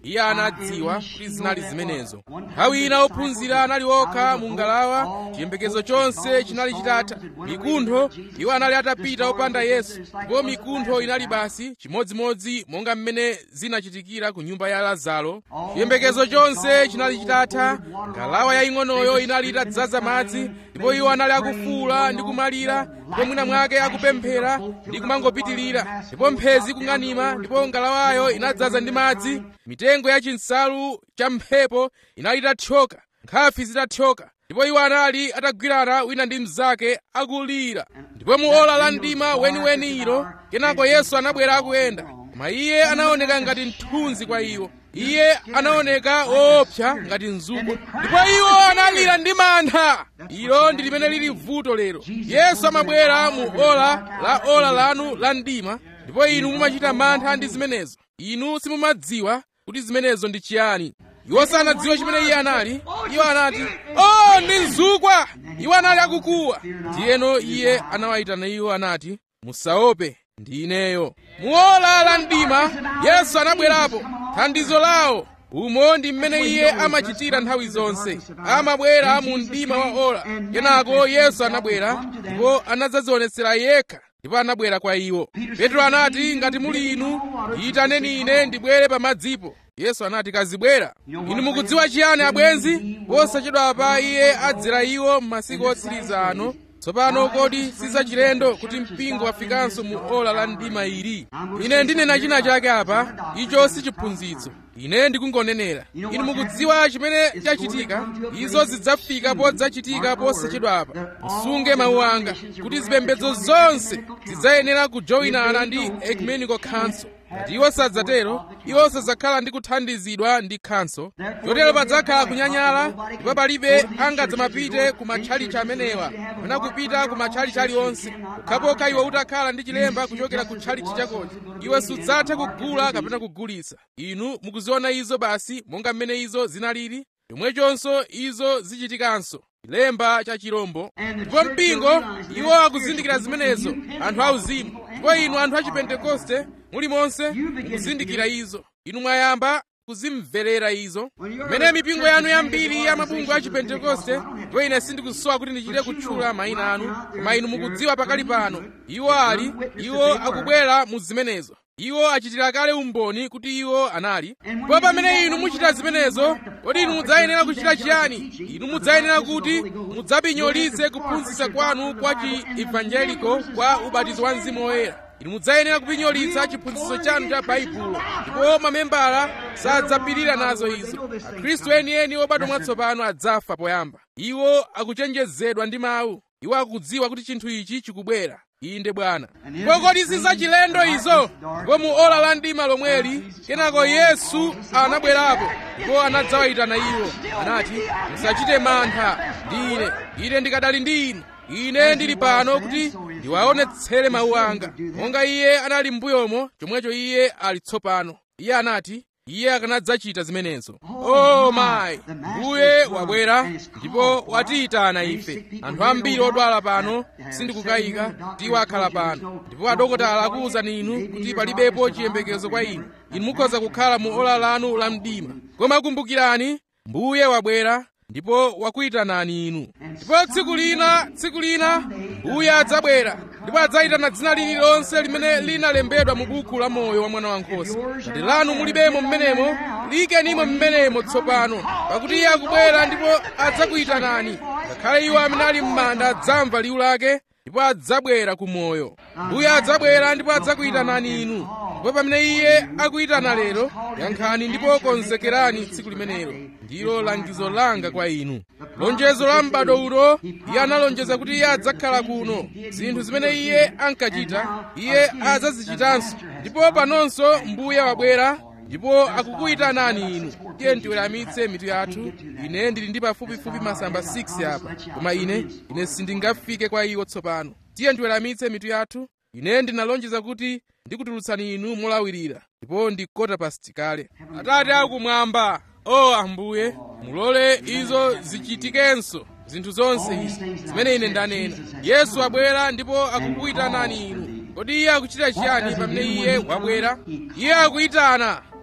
iye anadziwa kuti zinali zimenezo nthawi ina ophunzira anali okha mu ngalawa chiyembekezo chonse chinali chitatha mikuntho iwo anali atapita opanda yesu ndipo mikuntho inali basi chimodzimodzi monga mmene zinachitikira ku nyumba ya lazaro chiyembekezo chonse chinali chitatha ngalawa yaying'onoyo inali itadzaza madzi ndipo iwo anali akufuula ndi kumalira ndipo mwina mwake akupemphera ndi kumangopitirira ndipo mphezi kung'anima ndipo ngalawayo inadzaza ndi madzi mitengo ya chinsalu cha mphepo inali itathyoka nkhafi zitathyoka ndipo iwo anali atagwirana wina ndi mnzake akulira ndipo mu ola la mdima weniweni ilo kenako yesu anabwera akuyenda koma iye anaoneka ngati mthunzi kwa iwo iye anaoneka woopsa ngati mzukwa ndipo iwo analira ndi mantha ilo ndi limene lili vuto lero yesu amabwera mu ola la ola lanu la mdima ndipo inu mumachita mantha ndi zimenezo inu simumadziwa kuti zimenezo ndi chiyani iwo sanadziwe chimene iye anali iwo anati oh ndi mzukwa iwo anali akukuwa ndiyeno iye anawayitana iwo anati musaope ndi ineyo muola la mdima yesu anabwerapo thandizo lawo umo ndi mmene iye amachitira nthawi zonse amabwera mu mdima wa ola kenako yesu anabwera ndipo anadzadzionetsera yekha ndipo anabwera kwa iwo petro anati ngati muli inu yitaneni ine ndibwere pamadzipo yesu anati kazibwera inu mukudziwa chiyani abwenzi posachedwapa iye adzera iwo m'masiku otsiriza ano tsopano kodi sizachilendo kuti mpingo wafikanso mu ola la mdima ili ine ndinena china chake apa icho si chiphunzitso ine ndikungonenera inu mukudziwa chimene chachitika izo zidzafika podzachitika posachedwa apa musunge mawu anga kuti zipembedzo zonse zidzayenera kujoyinana ndi ecumenical council ngati iwo sadzatero iwo sadzakhala ndi kuthandizidwa ndi khanso chotero padzakhala kunyanyala ndipo palibe angadzamapite ku matchalichi amenewa kapena kupita ku matchalichi aliwonse pokhapokha iwe utakhala ndi chilemba kuchokera ku tchalichi chakocho iwe sudzatha kugula kapena kugulitsa inu mukuziona izo basi monga mmene izo zinalili chomwechonso izo zichitikanso chilemba cha chirombo ndipo mpingo iwo akuzindikira zimenezo anthu auzimu ndipo inu anthu achipentekoste mulimonse mukuzindikira izo inu mwayamba kuzimverera izo mmene mipingo yanu yambiri ya mabungu a chipentekoste ndipo ine sindikusowa kuti ndichite kutchula mayina anu koma inu mukudziwa pakali pano iwo ali iwo akubwera mu zimenezo iwo achitira kale umboni kuti iwo anali ndipo pamene inu muchita zimenezo kodi inu mudzayenera kuchita chiyani inu mudzayenera kuti mudzapinyolitse kuphunzitsa kwanu kwa chi-evangeliko kwa ubatizo wa mzimu woyera inu mudzayenera kupinyolitsa chiphunzitso chanu cha baibulo ndipo mamembala sadzapirira nazo izo akhristu enieni obadwa mwatsopano adzafa poyamba iwo akuchenjezedwa ndi mawu iwo akudziwa kuti chinthu ichi chikubwera inde bwana ndipo kodi sizachilendo izo ndipo mu ola la mdima lomweli kenako yesu anabwerapo ndipo anadzawayitana iwo anati musachite mantha ndi ine ine ndikadali ndi inu ine ndili pano kuti ndiwaonetsere mawu anga monga iye anali m'mbuyomo chomwecho iye ali tsopano iye anati iye akanadzachita zimenezo oh mayi mbuye wabwera ndipo watiyitana ife anthu ambiri odwala pano sindikukayika kuti iwo akhala pano ndipo adokotala akuwuzani inu kuti palibepo chiyembekezo kwa inu inu mukhoza kukhala mu ola lanu la mdima koma kumbukirani mbuye wabwera ndipo wakuyitanani inu ndipo tsiku lina tsiku lina mbuye adzabwera ndipo adzayitana dzina lililonse limene linalembedwa mu buku la moyo wa mwana wankhosa ngati lanu mulibemo mmenemo liyikenimo mmenemo tsopano pakuti iye akubwera ndipo adzakuyitanani ngakhale iwo amene ali m'manda adzamva liwu lake ndipo adzabwera ku moyo mbuye adzabwera ndipo adzakuyitanani inu ndipo pamene iye akuyitana lero yankhani ndipo konzekerani tsiku limenelo ndilo langizo langa kwa inu lonjezo la m'bado uno iye analonjeza kuti iye adzakhala kuno zinthu zimene iye ankachita iye adzazichitanso ndipo panonso mbuye wabwera ndipo akukuyitanani inu tiye tiweramitse mitu yathu ine ndili ndi pafupifupi masamba 6 apa koma ine ine sindingafike kwa iwo tsopano tiye tiweramitse mitu yathu ine ndinalonjeza kuti ndikutulutsani inu molawirira ndipo ndi kota past kale atate akumwamba o ambuye mulole izo zichitikenso zinthu zonse izi zimene ine ndanena yesu abwera ndipo akukuyitanani inu kodi iye akuchita chiyani pamene iye wabwera iye akuyitana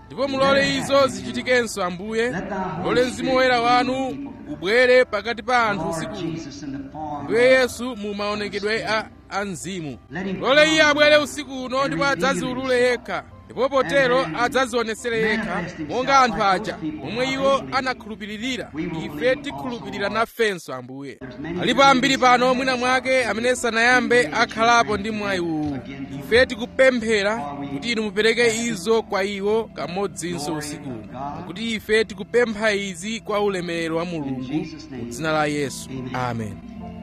ndipo mulole izo zichitikenso ambuye mulole mzimu woyera wanu ubwere pakati pa anthu usiku ambuye yesu mu maonekedwe a, a mzimu mulole iye abwere usiku uno ndipo adzaziulule yekha ndipo potero adzazionesere yekha monga anthu aja momwe iwo anakhulupiririra ife tikhulupirira nafenso ambuye alipo ambiri pano mwina mwake amene sanayambe akhalapo ndi mwayi uwu ife tikupemphera kuti inu mupereke izo kwa iwo kamodzinso usiku pakuti ife tikupempha izi kwa ulemerero wa mulungu mu dzina la yesu amen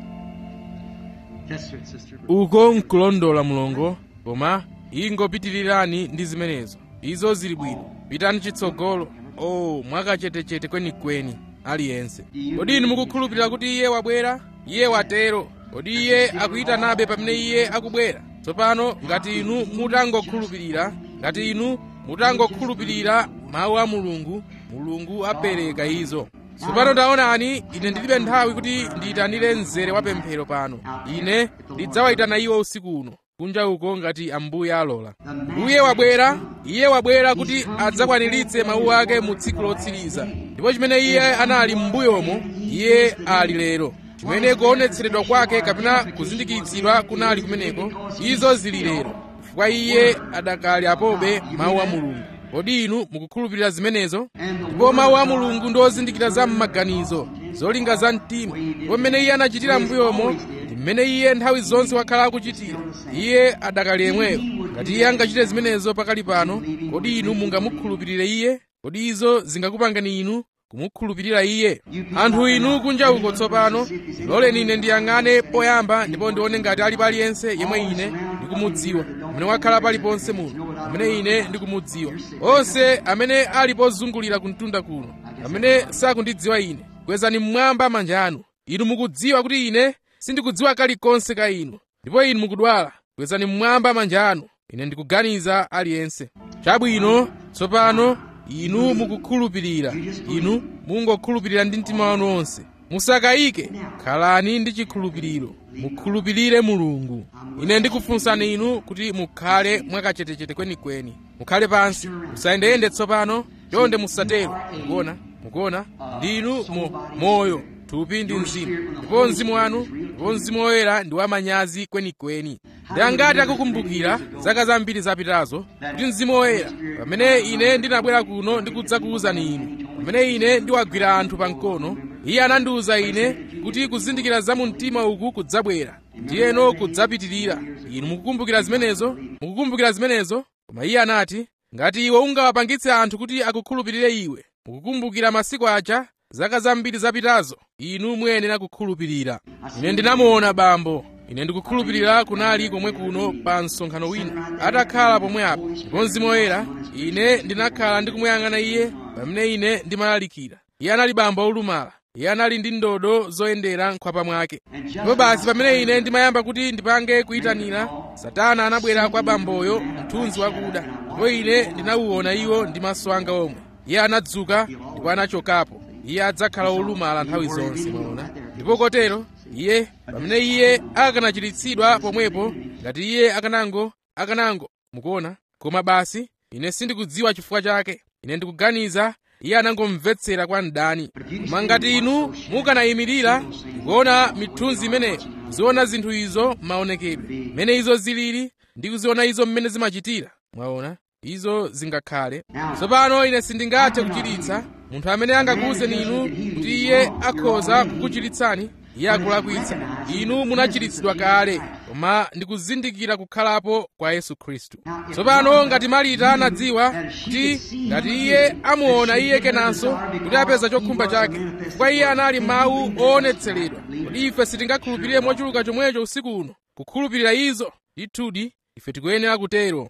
uko nkulondola mulongo koma ingopitirirani ndi zimenezo izo zili bwino pitani chitsogolo o oh, mwakachetechete kwenikweni aliyense kodi inu mukukhulupirira kuti iye wabwera iye watero kodi iye akuyitanabe pamene iye akubwera tsopano ngati inu mutangokhulupirira ngati inu mutangokhulupirira mawu a mulungu mulungu apereka izo tsopano taonani ine ndilibe nthawi kuti ndiyitanire mzere wa pemphero pano ine ndidzawayitana iwo usiku uno kunja uko ngati ambuye alola mbuye wabwera iye wabwera kuti adzakwaniritse mawu ake mu tsiku lotsiriza ndipo chimene iye anali m'mbuyomo iye ali lero chimene kuonetseredwa kwake kapena kuzindikitsidwa kunali kumeneko izo zili lero chifukwa iye adakali apobe mawu a mulungu kodi inu mukukhulupirira zimenezo ndipo mawu a mulungu ndi ozindikira za m'maganizo zolinga za mtima ndipo mmene iye anachitira m'mbuyomo ndi mmene iye nthawi zonse wakhala akuchitira iye adakali yemweyo ngati iye angachite zimenezo pakali pano kodi inu mungamukhulupirire iye kodi izo zingakupangani inu kumukhulupirira iye anthu inu kunja uko tsopano loleni ine ndiyang'ane poyamba ndipo ndione ngati alipo aliyense yemwe ine ndikumudziwa amene wakhala paliponse muno amene ine ndikumudziwa onse amene ali pozungulira kumtunda kuno amene sakundidziwa ine kwezani mmwamba manja anu inu mukudziwa kuti ine sindikudziwa kalikonse ka inu ndipo inu mukudwala kwezani mmwamba manja anu ine ndikuganiza aliyense chabwino tsopano inu mukukhulupirira inu mungokhulupirira ndi mtima wanu wonse musakayike khalani ndi chikhulupiriro mukhulupirire mulungu ine ndikufunsani inu kuti mukhale mwakachetechete kwenikweni mukhale pansi musayendeyende tsopano chonde musatero mukuona mukuona ndinu mo, moyo thupi ndi mzimu ndipo mzimu wanu ndipo mzimu woyera ndi wamanyazi kwenikweni ndi angati akukumbukira zaka zambiri zapitazo kuti mzimu woyera pamene ine ndinabwera kuno ndikudzakuwuzani inu pamene ine ndiwagwira anthu pamkono iye anandiwuza ine kuti kuzindikira za mu mtima uku kudzabwera ndiyeno kudzapitirira inu mukukumbukira zimenezo mukukumbukira zimenezo koma iye anati ngati iwe ungawapangitse anthu kuti akukhulupirire iwe mukukumbukira masiku aja zaka zambiri zapitazo inu muyenera kukhulupirira ine ndinamuona bambo ine ndikukhulupirira kunali komwe kuno pa msonkhano wina atakhala pomwe apo ndipo mzimu woyera ine ndinakhala ndikumuyang'ana iye pamene ine ndimalalikira iye anali bambo olumala iye anali ndi ndodo zoyendera nkhwapa mwake ndipo basi pamene ine ndimayamba kuti ndipange kuyitanira satana anabwera kwa bamboyo mthunzi wakuda ndipo ine ndinawuona iwo ndi maso anga omwe iye anadzuka ndipo anachokapo iye adzakhala olumala nthawi zonse mwaona ndipo kotero iye pamene iye akanachiritsidwa pomwepo ngati iye akanango akanango mukuona koma basi ine sindikudziwa chifukwa chake ine ndikuganiza iye anangomvetsera kwa mdani koma ngati inu mukanayimirira kuona mithunzi imeneyo kuziona zinthu izo maonekedwe mmene izo zilili ndi kuziona izo mmene zimachitira mwaona izo zingakhale tsopano ine sindingathe kuchiritsa munthu amene angakuwuzeni inu kuti iye akhoza kukuchiritsani iye akulakwitsa inu munachiritsidwa kale koma ndikuzindikira kukhalapo kwa yesu khristu tsopano ngati marita anadziwa kuti ngati iye amuona iye kenanso kuti apeza chokhumba chake chifukwa iye anali mawu oonetseredwa kodi ife sitingakhulupirire mochuluka chomwecho usiku uno kukhulupirira izo ndithudi ife tikuyenera kutero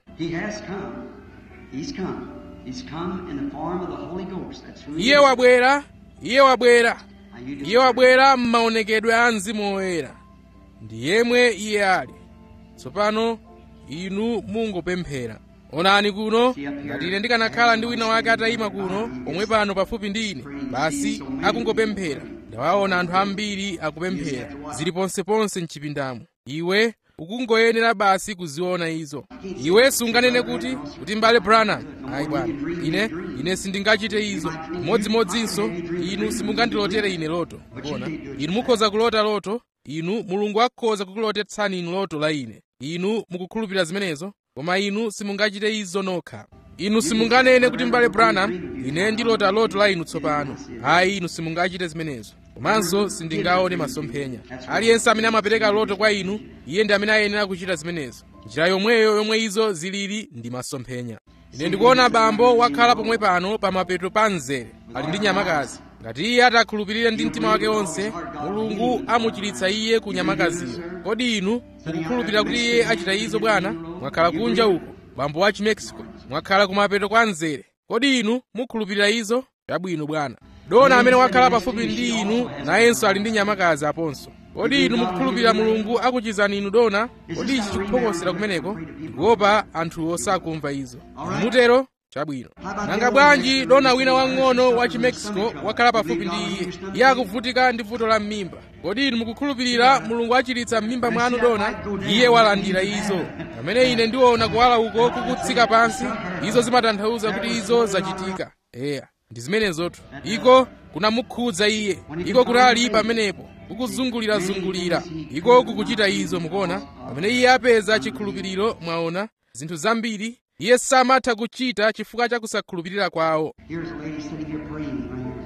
iye wabwera iye wabwera iye wabwera m'maonekedwe a mzimu woyera ndi yemwe iye ali tsopano inu mungopemphera onani kuno ngati ine ndikanakhala ndi wina wake atayima kuno pomwe pano pafupi ndi ine basi akungopemphera ndawaona anthu ambiri akupemphera zili ponseponse mchipindamo iwe ukungoyenera basi kuziona izo iwe sunganene kuti kuti mbale branham ayi bwana ine ine sindingachite izo modzimodzinso inu simungandilotere ine loto kuona inu mukhoza kulota loto inu mulungu akhoza kukulotetsani inu loto la ine inu mukukhulupirira zimenezo koma inu simungachite izo nokha inu simunganene kuti mbale branham ine ndilota loto la inu tsopano ayi inu simungachite zimenezo komanso sindingaone masomphenya aliyense amene amapereka loto kwa inu iye ndi amene ayenera kuchita zimenezo njira yomweyo yomwe izo zilili ndi masomphenya ine ndikuona bambo wakhala pomwe pano pa mapeto pa mzere ali ndi nyamakazi ngati iye atakhulupirira ndi mtima wake wonse mulungu amuchiritsa iye ku nyamakaziyo kodi inu mukukhulupirira kuti iye achita izo bwana mwakhala kunja uko bambo wa chimexico mwakhala kumapeto kwa mzere kodi inu mukhulupirira izo chabwino bwana dona amene wakhala pafupi ndi inu nayenso ali ndi nyamakazi aponso kodi inu mukukhulupirira mulungu akuchizani inu dona kodi ichi chikuphokosera kumeneko ndikuopa anthuwo sakumva izo mutero chabwino nanga bwanji dona wina wang'ono wa chimexico wakhala pafupi ndi iye iye akuvutika ndi vuto la m'mimba kodi inu mukukhulupirira mulungu achiritsa m'mimba mwanu dona iye walandira izo pamene ine ndiona kuwala uko kukutsika pansi izo zimatanthauza kuti izo zachitika eya ndi zimenezotu iko kunamukhudza iye iko kunali pamenepo kukuzungulirazungulira iko kukuchita izo mukuona pamene iye apeza chikhulupiriro mwaona zinthu zambiri iye samatha kuchita chifukwa cha kusakhulupirira kwawo Here's a lady sitting here praying right here.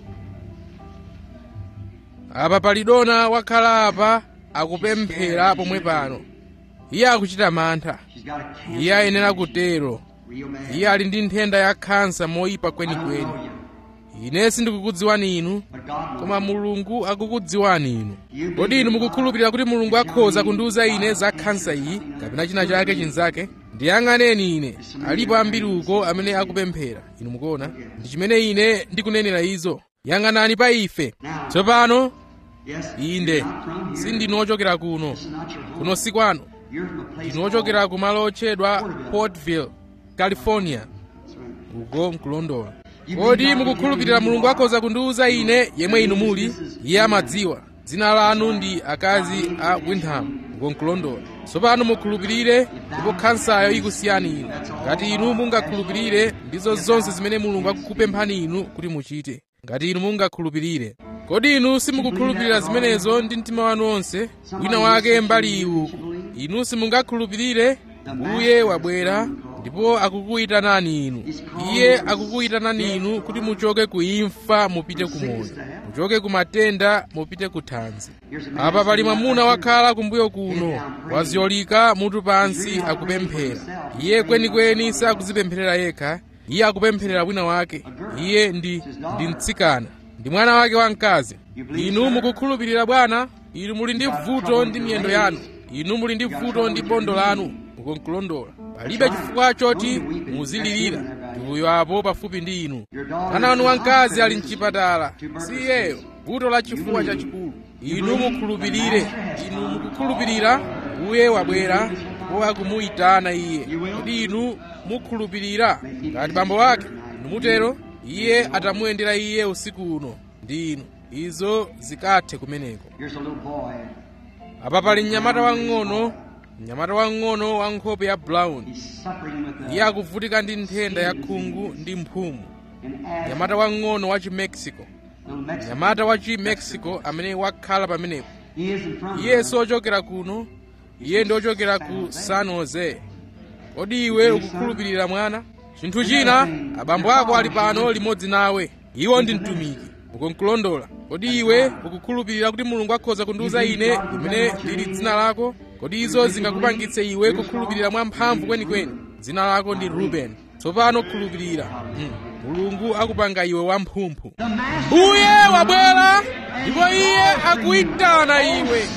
apa pali dona wakhala apa akupemphera pomwe pano iye akuchita mantha She's got a cancer. iye ayenera kutero Real bad. iye ali ndi nthenda ya khansa moyipa I don't kwenikweni know you, ine sindikukudziwani inu but God knows. koma mulungu akukudziwani inu kodi inu mukukhulupirira kuti mulungu akhoza kundiwuza ine za khansa iyi kapena china chake chinzake ndiyang'aneni ine alipo ambiri uko amene akupemphera inu mukuona ndi chimene ine ndikunenera izo yang'anani pa ife tsopano Yes. inde You're not from here. sindinu ochokera kuno This is not your home. kuno si kwanu You're from a place ndinu ochokera ku malo otchedwa Porterville. portville california That's right. uko mkulondola kodi mukukhulupirira mulungu akhoza kundiwuza ine yemwe inu muli iye amadziwa dzina lanu ndi akazi a windham uko mkulondola tsopano mukhulupirire ndipo khansayo ikusiyani inu ngati inu mungakhulupirire ndizo zonse zimene mulungu akukupemphani inu kuti muchite ngati inu mungakhulupirire kodi inu simukukhulupirira zimenezo ndi mtima wanu wonse wina wake mbali iwu inu simungakhulupirire mbuye wabwera ndipo akukuyitanani inu iye akukuyitanani inu kuti muchoke ku imfa mupite ku moyo muchoke ku matenda mupite ku thanzi apa pali mwamuna wakhala kumbuyo kuno waziyolika mutu pansi akupemphera iye kwenikweni sakuzipempherera yekha iye akupempherera wina wake iye ndi ndi mtsikana ndi mwana wake wamkazi inu mukukhulupirira bwana inu muli ndi vuto ndi miyendo yanu inu muli ndi vuto ndi bondo lanu mukunkulondola palibe chifukwa choti muzilirira ndi uyo apo pafupi ndi inu mwana wanu wamkazi ali mchipatala si iyeyo vuto la chifuwa chachikulu inu mukhulupirire inu mukukhulupirira uye wabwera ndipo akumuyitana iye kodi inu mukhulupirira ngati bambo wake inu mutero iye atamuyendera iye usiku uno ndi inu izo zikathe kumeneko Here's a little boy. apa pali mnyamata wang'ono mnyamata wang'ono wa nkhope ya brown He's suffering with iye a, akuvutika ndi nthenda ya khungu ndi mphumu an asthma. mnyamata wang'ono wa chimexico Little Mexican. mnyamata wa chimexico amene wakhala pamenepo He isn't from iye here. sochokera kuno iye ndi ochokera ku san jose kodi iwe ukukhulupirira mwana chinthu china abambo ako ali pano limodzi nawe iwo ndi mtumiki ukunkulondola kodi iwe ukukhulupirira kuti mulungu akhoza kundiwuza ine limene lili dzina lako kodi izo zingakupangitse iwe kukhulupirira mwamphamvu kwenikweni dzina lako ndi ruben tsopano khulupirira mm. mulungu akupanga iwe wamphumphu mbuye wabwera ndipo iye akuyitana iwe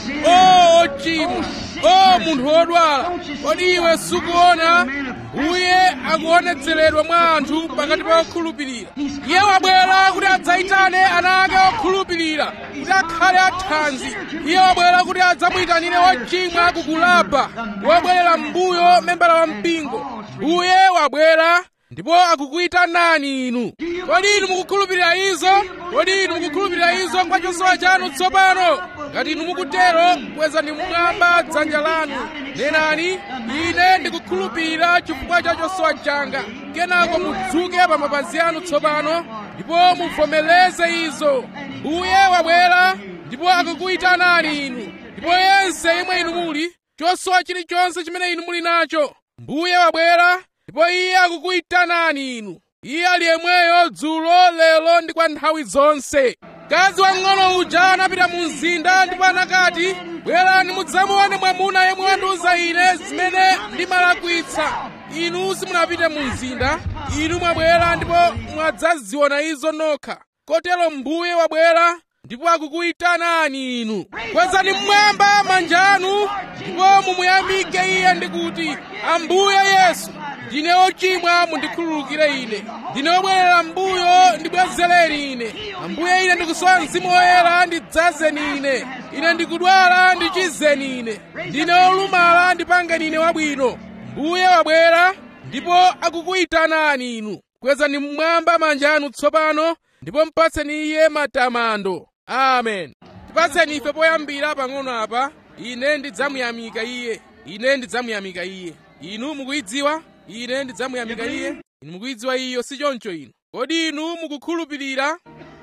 o ochimwa o munthu wodwala kodi iwe sukuona mbuye akuonetseredwa mwa anthu pakati pa okhulupirira iye wabwera kuti adzayitane ana ake okhulupirira kuti akhale athanzi iye wabwera kuti adzamuyitanire wochimwa kukulapa wobwerera m'mbuyo membala wa mpingo mbuye wabwera ndipo akukuyitanani inu kodi inu mukukhulupirira izo kodi inu mukukhulupirira izo kwa chosowa chanu tsopano ngati inu mukutero kwezani mmwamba dzanja lanu nenani ine ndikukhulupirira chifukwa cha chosowa changa kenako mudzuke pa mapazi anu tsopano ndipo muvomereze izo mbuye wabwera ndipo akukuyitanani inu ndipo yense yemwe inu muli chosowa chilichonse chimene inu muli nacho mbuye wabwera ndipo iye akukuyitanani inu iye ali yemweyo dzulo lero ndi kwa nthawi zonse mkazi wang'ono uja anapita mu mzinda ndipo anakati bwerani mudzamuone mwamuna yemwe wandiuza ine zimene ndimalakwitsa inu simunapite mu mzinda inu mwabwera ndipo mwadzaziona izo nokha kotero mbuye wabwera ndipo akukuyitanani inu kwezani mmwamba manja anu ndipo mumuyamike iye ndikuti ambuye yesu ndine ochimwa mundikhululukire ine ndine obwerera mbuyo ndibwezereni ine ambuye ine ndikusowa mzimu woyera ndidzazeni ine ine ndikudwala ndichizeni ine ndine olumala ndipangeni ine wabwino mbuye wabwera ndipo akukuyitanani inu kwezani mmwamba manja anu tsopano ndipo mpatseni iye matamando amen tipatseni ife poyambira pang'ono apa ine ndidzamuyamika iye ine ndidzamuyamika iye inu mukuyidziwa ine ndidzamuyamika iye inu mukuyidziwa iyo si choncho inu kodi inu mukukhulupirira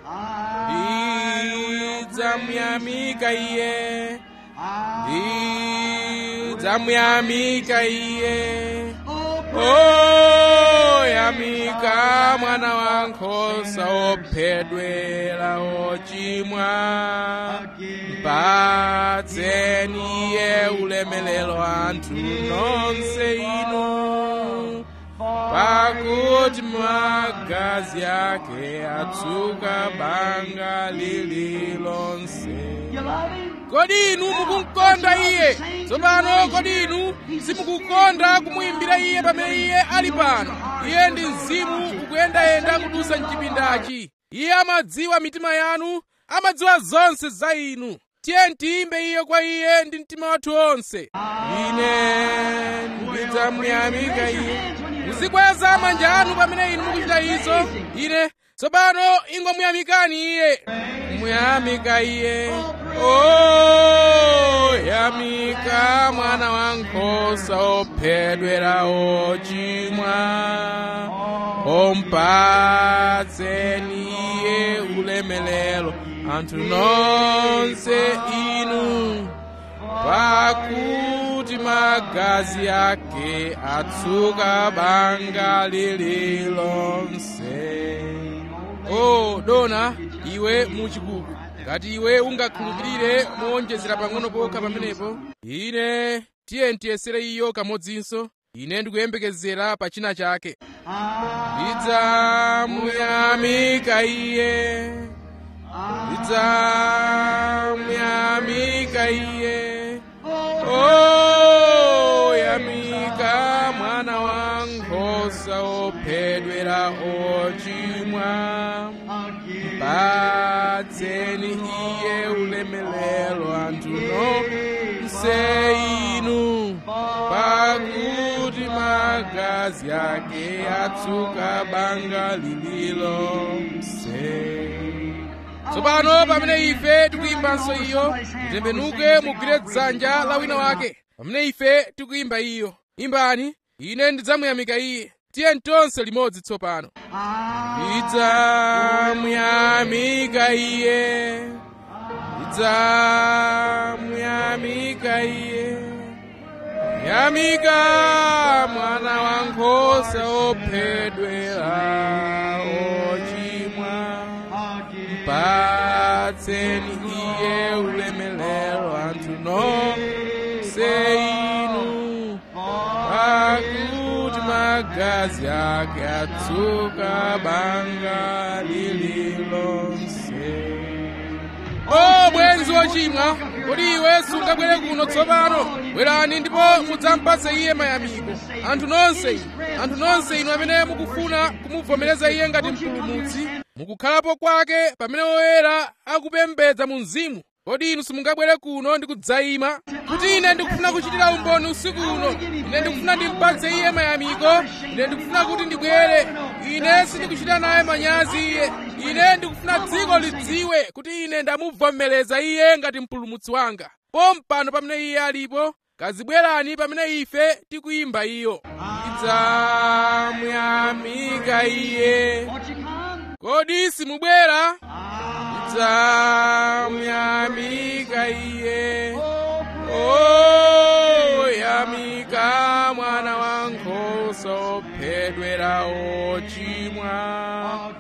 ndidzamuyamika iye ndidzamuyamika iye o yamika mwana wankhosa ophedwera ochimwa mpatseni iye ulemelero anthu nonse inu pakuti magazi ake atsuka banga lililonse kodi inu mukumkonda iye tsopano kodi inu simukukonda kumuyimbira iye pamene iye ali pano iye ndi mzimu ukuyendayenda kudutsa mchipindachi iye amadziwa mitima yanu amadziwa zonse za inu tiye tiyimbe iye kwa iye ndi mtima wathu onse ine ndidzamuyamika iye muzikweza manja anu pamene inu mukuchita izo ine tsopano ingomuyamikani iye muyamika iye o yamika mwana wankhosa ophedwera ochimwa ompatseni iye ulemelero anthu nonse inu pakuti magazi ake atsuka banga lililonse o dona iwe muchikuku ngati iwe ungakhulupirire mowonjezera pang'ono pokha pamenepo ine tiye ntiyesere iyo kamodzinso ine ndikuyembekezera pa china chake ndidzamuyamika iye ndidzamuyamika iye o yamika mwana wankhosa ophedwera ochimwa patseni iye ulemelero anthu nonse inu pakuti magazi ake atsuka banga lililonse tsopano pamene ife tikuyimbanso iyo titembenuke mugwire dzanja la wina wake pamene ife tikuyimba iyo imbani ine ndidzamuyamika iye tiye tonse limodzi tsopano ndidzamuyamika iye ndidzamuyamika iye yamika mwana wankhosa ophedwera ochimwa patseni iye ulemelero anthu nonse inu pakuti magazi ake atsuka banga lililonse o bwenzi wochimwa kodi iwe sungabwere kuno tsopano bwerani ndipo mudzampatse iye mayamiko anthu nonse inu anthu nonse inu amene mukufuna kumuvomereza iye ngati mpulumutsi mukukhalapo kwake pamene woyera akupembedza mu mzimu kodi inu simungabwere kuno ndi kudzayima kuti ine ndikufuna kuchitira umboni usiku uno ine ndikufuna ndimpatse iye mayamiko ine ndikufuna kuti ndibwere ine sindikuchita naye manyazi iye ine ndikufuna dziko lidziwe kuti ine ndamuvomereza iye ngati mpulumutsi wanga pompano pamene iye alipo kazibwerani pamene ife tikuyimba iyo idzamuyamika iye Won't you come? kodi simubwera idzamuyamika iye o yamika mwana wankhosa ophedwera ochimwa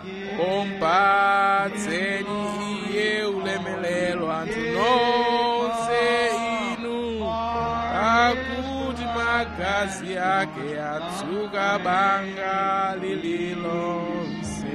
ompatseni iye ulemelero anthu nonse inu akuti magazi ake atsuka banga lililonse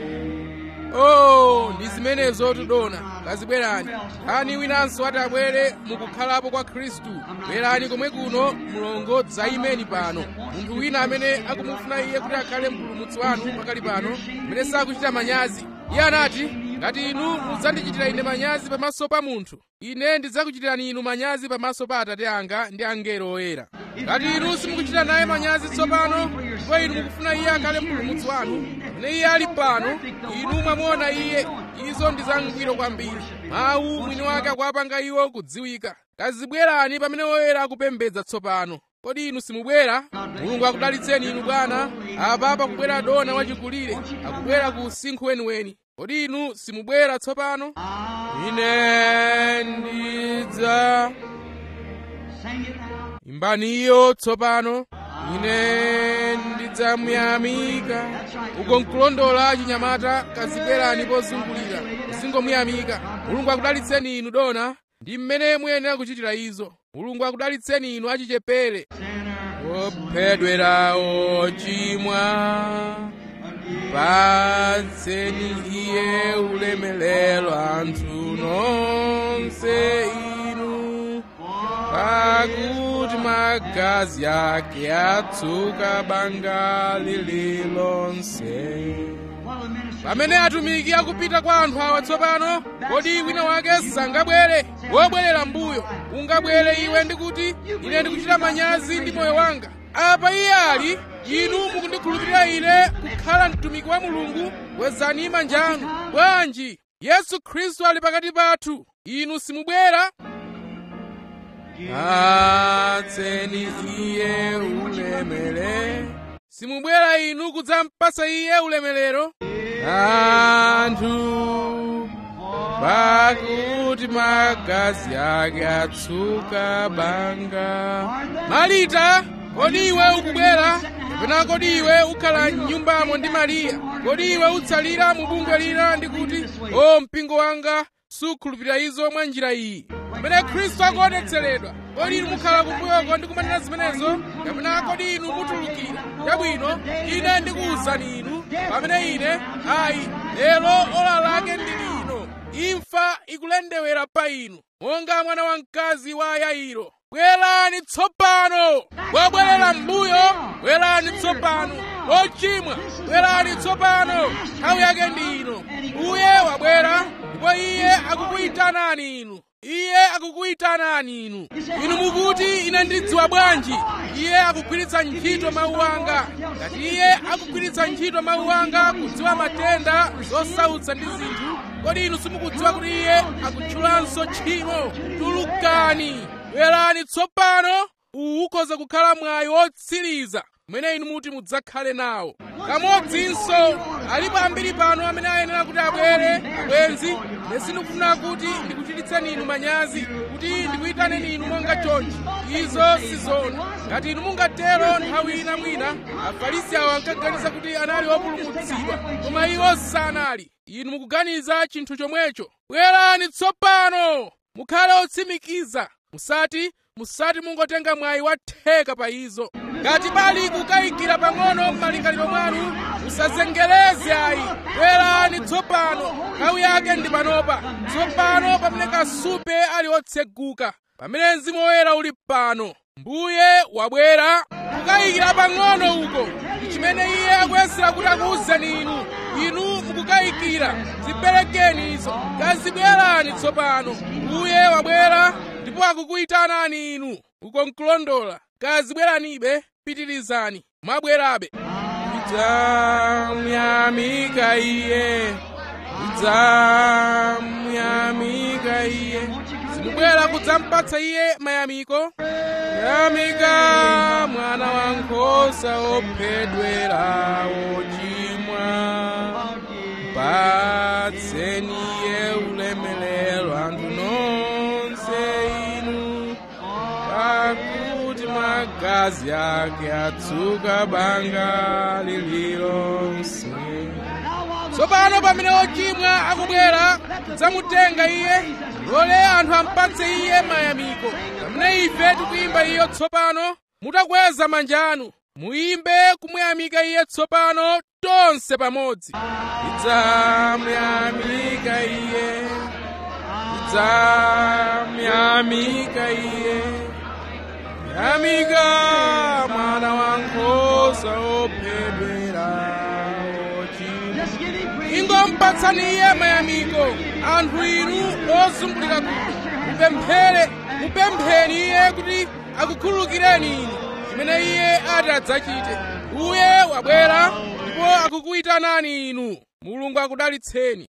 oh ndi zimenezo tidona kazibwerani ani winanso ati abwere mukukhalapo kwa khristu bwerani komwe kuno mulongo dzayimeni pano munthu wina amene akumufuna iye kuti akhale mpulumutsi wanu pakali pano amene sakuchita manyazi iye anati ngati inu mudzandichitira ine manyazi pamaso pa munthu ine ndidzakuchitirani inu manyazi pamaso pa atate anga ndi angelo oyera ngati inu simukuchita naye manyazi tsopano ndipo inu mukufuna iye akhale mpulumutsi wanu pamene iye ali pano inu mwamuona iye izo ndi zangwiro kwambiri mawu mwini wake akuwapanga iwo kudziwika kazibwerani pamene oyera akupembedza tsopano kodi inu simubwera mulungu akudalitseni inu bwana apa pakubwera dona wachikulire akubwera ku usinkhu weniweni kodi inu simubwera tsopano ine ndidza Sing it now. imbani iyo tsopano ine ndidzamuyamika uko nkulondola chinyamata kazibwerani pozungulira usingomuyamika mulungu akudalitseni inu dona ndi mmene muyenera kuchitira izo mulungu akudalitseni inu achichepere ophedwera ochimwa patseni iye ulemelero anthu nonse inu pakuti magazi ake atsuka banga lililonse While the minister pamene atumiki akupita kwa anthu awa tsopano kodi wina wake sangabwere wobwerera mbuyo ungabwere iwe ndikuti ine ndikuchita manyazi ndi moyo wanga apa iye ali inu mukundikhulupirira ine kukhala mtumiki wa mulungu wezani manja anu bwanji yesu khristu ali pakati pathu inu simubwera patseni iye ulemerero simubwera inu kudzampasa iye ulemerero anthu pakuti magazi ake atsuka banga malita kodi iwe ukubwera kapena kodi iwe ukhala m'nyumbamo ndi mariya kodi iwe utsalira mu bungwe lina ndi kuti o mpingo wanga sukhulupirira izo mwa njira iyi pamene khristu akuonetseredwa kodi inu mukhala kumbuyoko ndi kumanena zimenezo kapena kodi inu mutulukira chabwino ine ndikuwuzani inu pamene ine ayi lero ola lake ndi lino imfa ikulendewera pa inu monga mwana wamkazi wa yairo bwerani tsopano wabwerera m'mbuyo bwerani tsopano ochimwa bwerani tsopano nthawi yake ndi ino uye wabwera ndipo iye akukuyitanani inu iye akukuyitanani inu inu mukuti ine ndidziwa bwanji iye akugwiritsa ntchito mawu anga ngati iye akugwiritsa ntchito mawu anga kudziwa matenda zosautsa ndi zinthu kodi inu simukudziwa kuti iye akutchulanso tchimo tulukani bwerani tsopano uwu ukhoza kukhala mwayi wotsiriza umene inu muti mudzakhale nawo kamodzinso alipo ambiri pano amene ayenera kuti abwere abwenzi ine sindikufuna kuti ndikuchititseni inu manyazi kuti ndikuyitaneni inu monga chonchi izo sizona ngati inu mungatero nthawi ina mwina afarisi awo ankaganiza kuti anali opulumutsidwa koma iwo sanali inu mukuganiza chinthu chomwecho bwerani tsopano mukhale otsimikiza musati musati mungotenga mwayi watheka pa izo ngati pali kukayikira pang'ono m'malingaliro mwanu musazengereze ayi bwerani tsopano nthawi yake ndi panopa tsopano pamene kasupe ali otseguka pamene mzimu woyera uli pano mbuye wabwera kukayikira pang'ono uko ndi chimene iye akuyesera kuti akuwuzeni inu inu mukukayikira ziperekeni izo kazibwerani tsopano uye wabwera ndipo akukuyitanani inu uko nkulondola kazibweranibe pitirizani mwabwerabe idzamuyamika iye idzamuyamika iye zimubwera kudzampatsa iye mayamiko yamika mwana wankhosa ophedwera ochimwa patseni iye ulemelero anthu nonse inu pakuti magazi ake atsuka banga lililonse tsopano pamene ochimwa akubwera kudzamutenga iye lole anthu ampatse iye mayamiko pamene ife tikuyimba iyo tsopano mutakweza manja anu muyimbe kumuyamika iye tsopano tonse pamodzi idzamuyamika iye idzamuyamika iye yamika mwana wankhosa ophedwera ochimwa Just give him praise. ingompatsani iye mayamiko anthu inu ozungulira kuno mupemphere mupempheni iye kuti akukhululukireni inu chimene iye ati adzachite uye wabwera ndipo akukuyitanani inu mulungu akudalitseni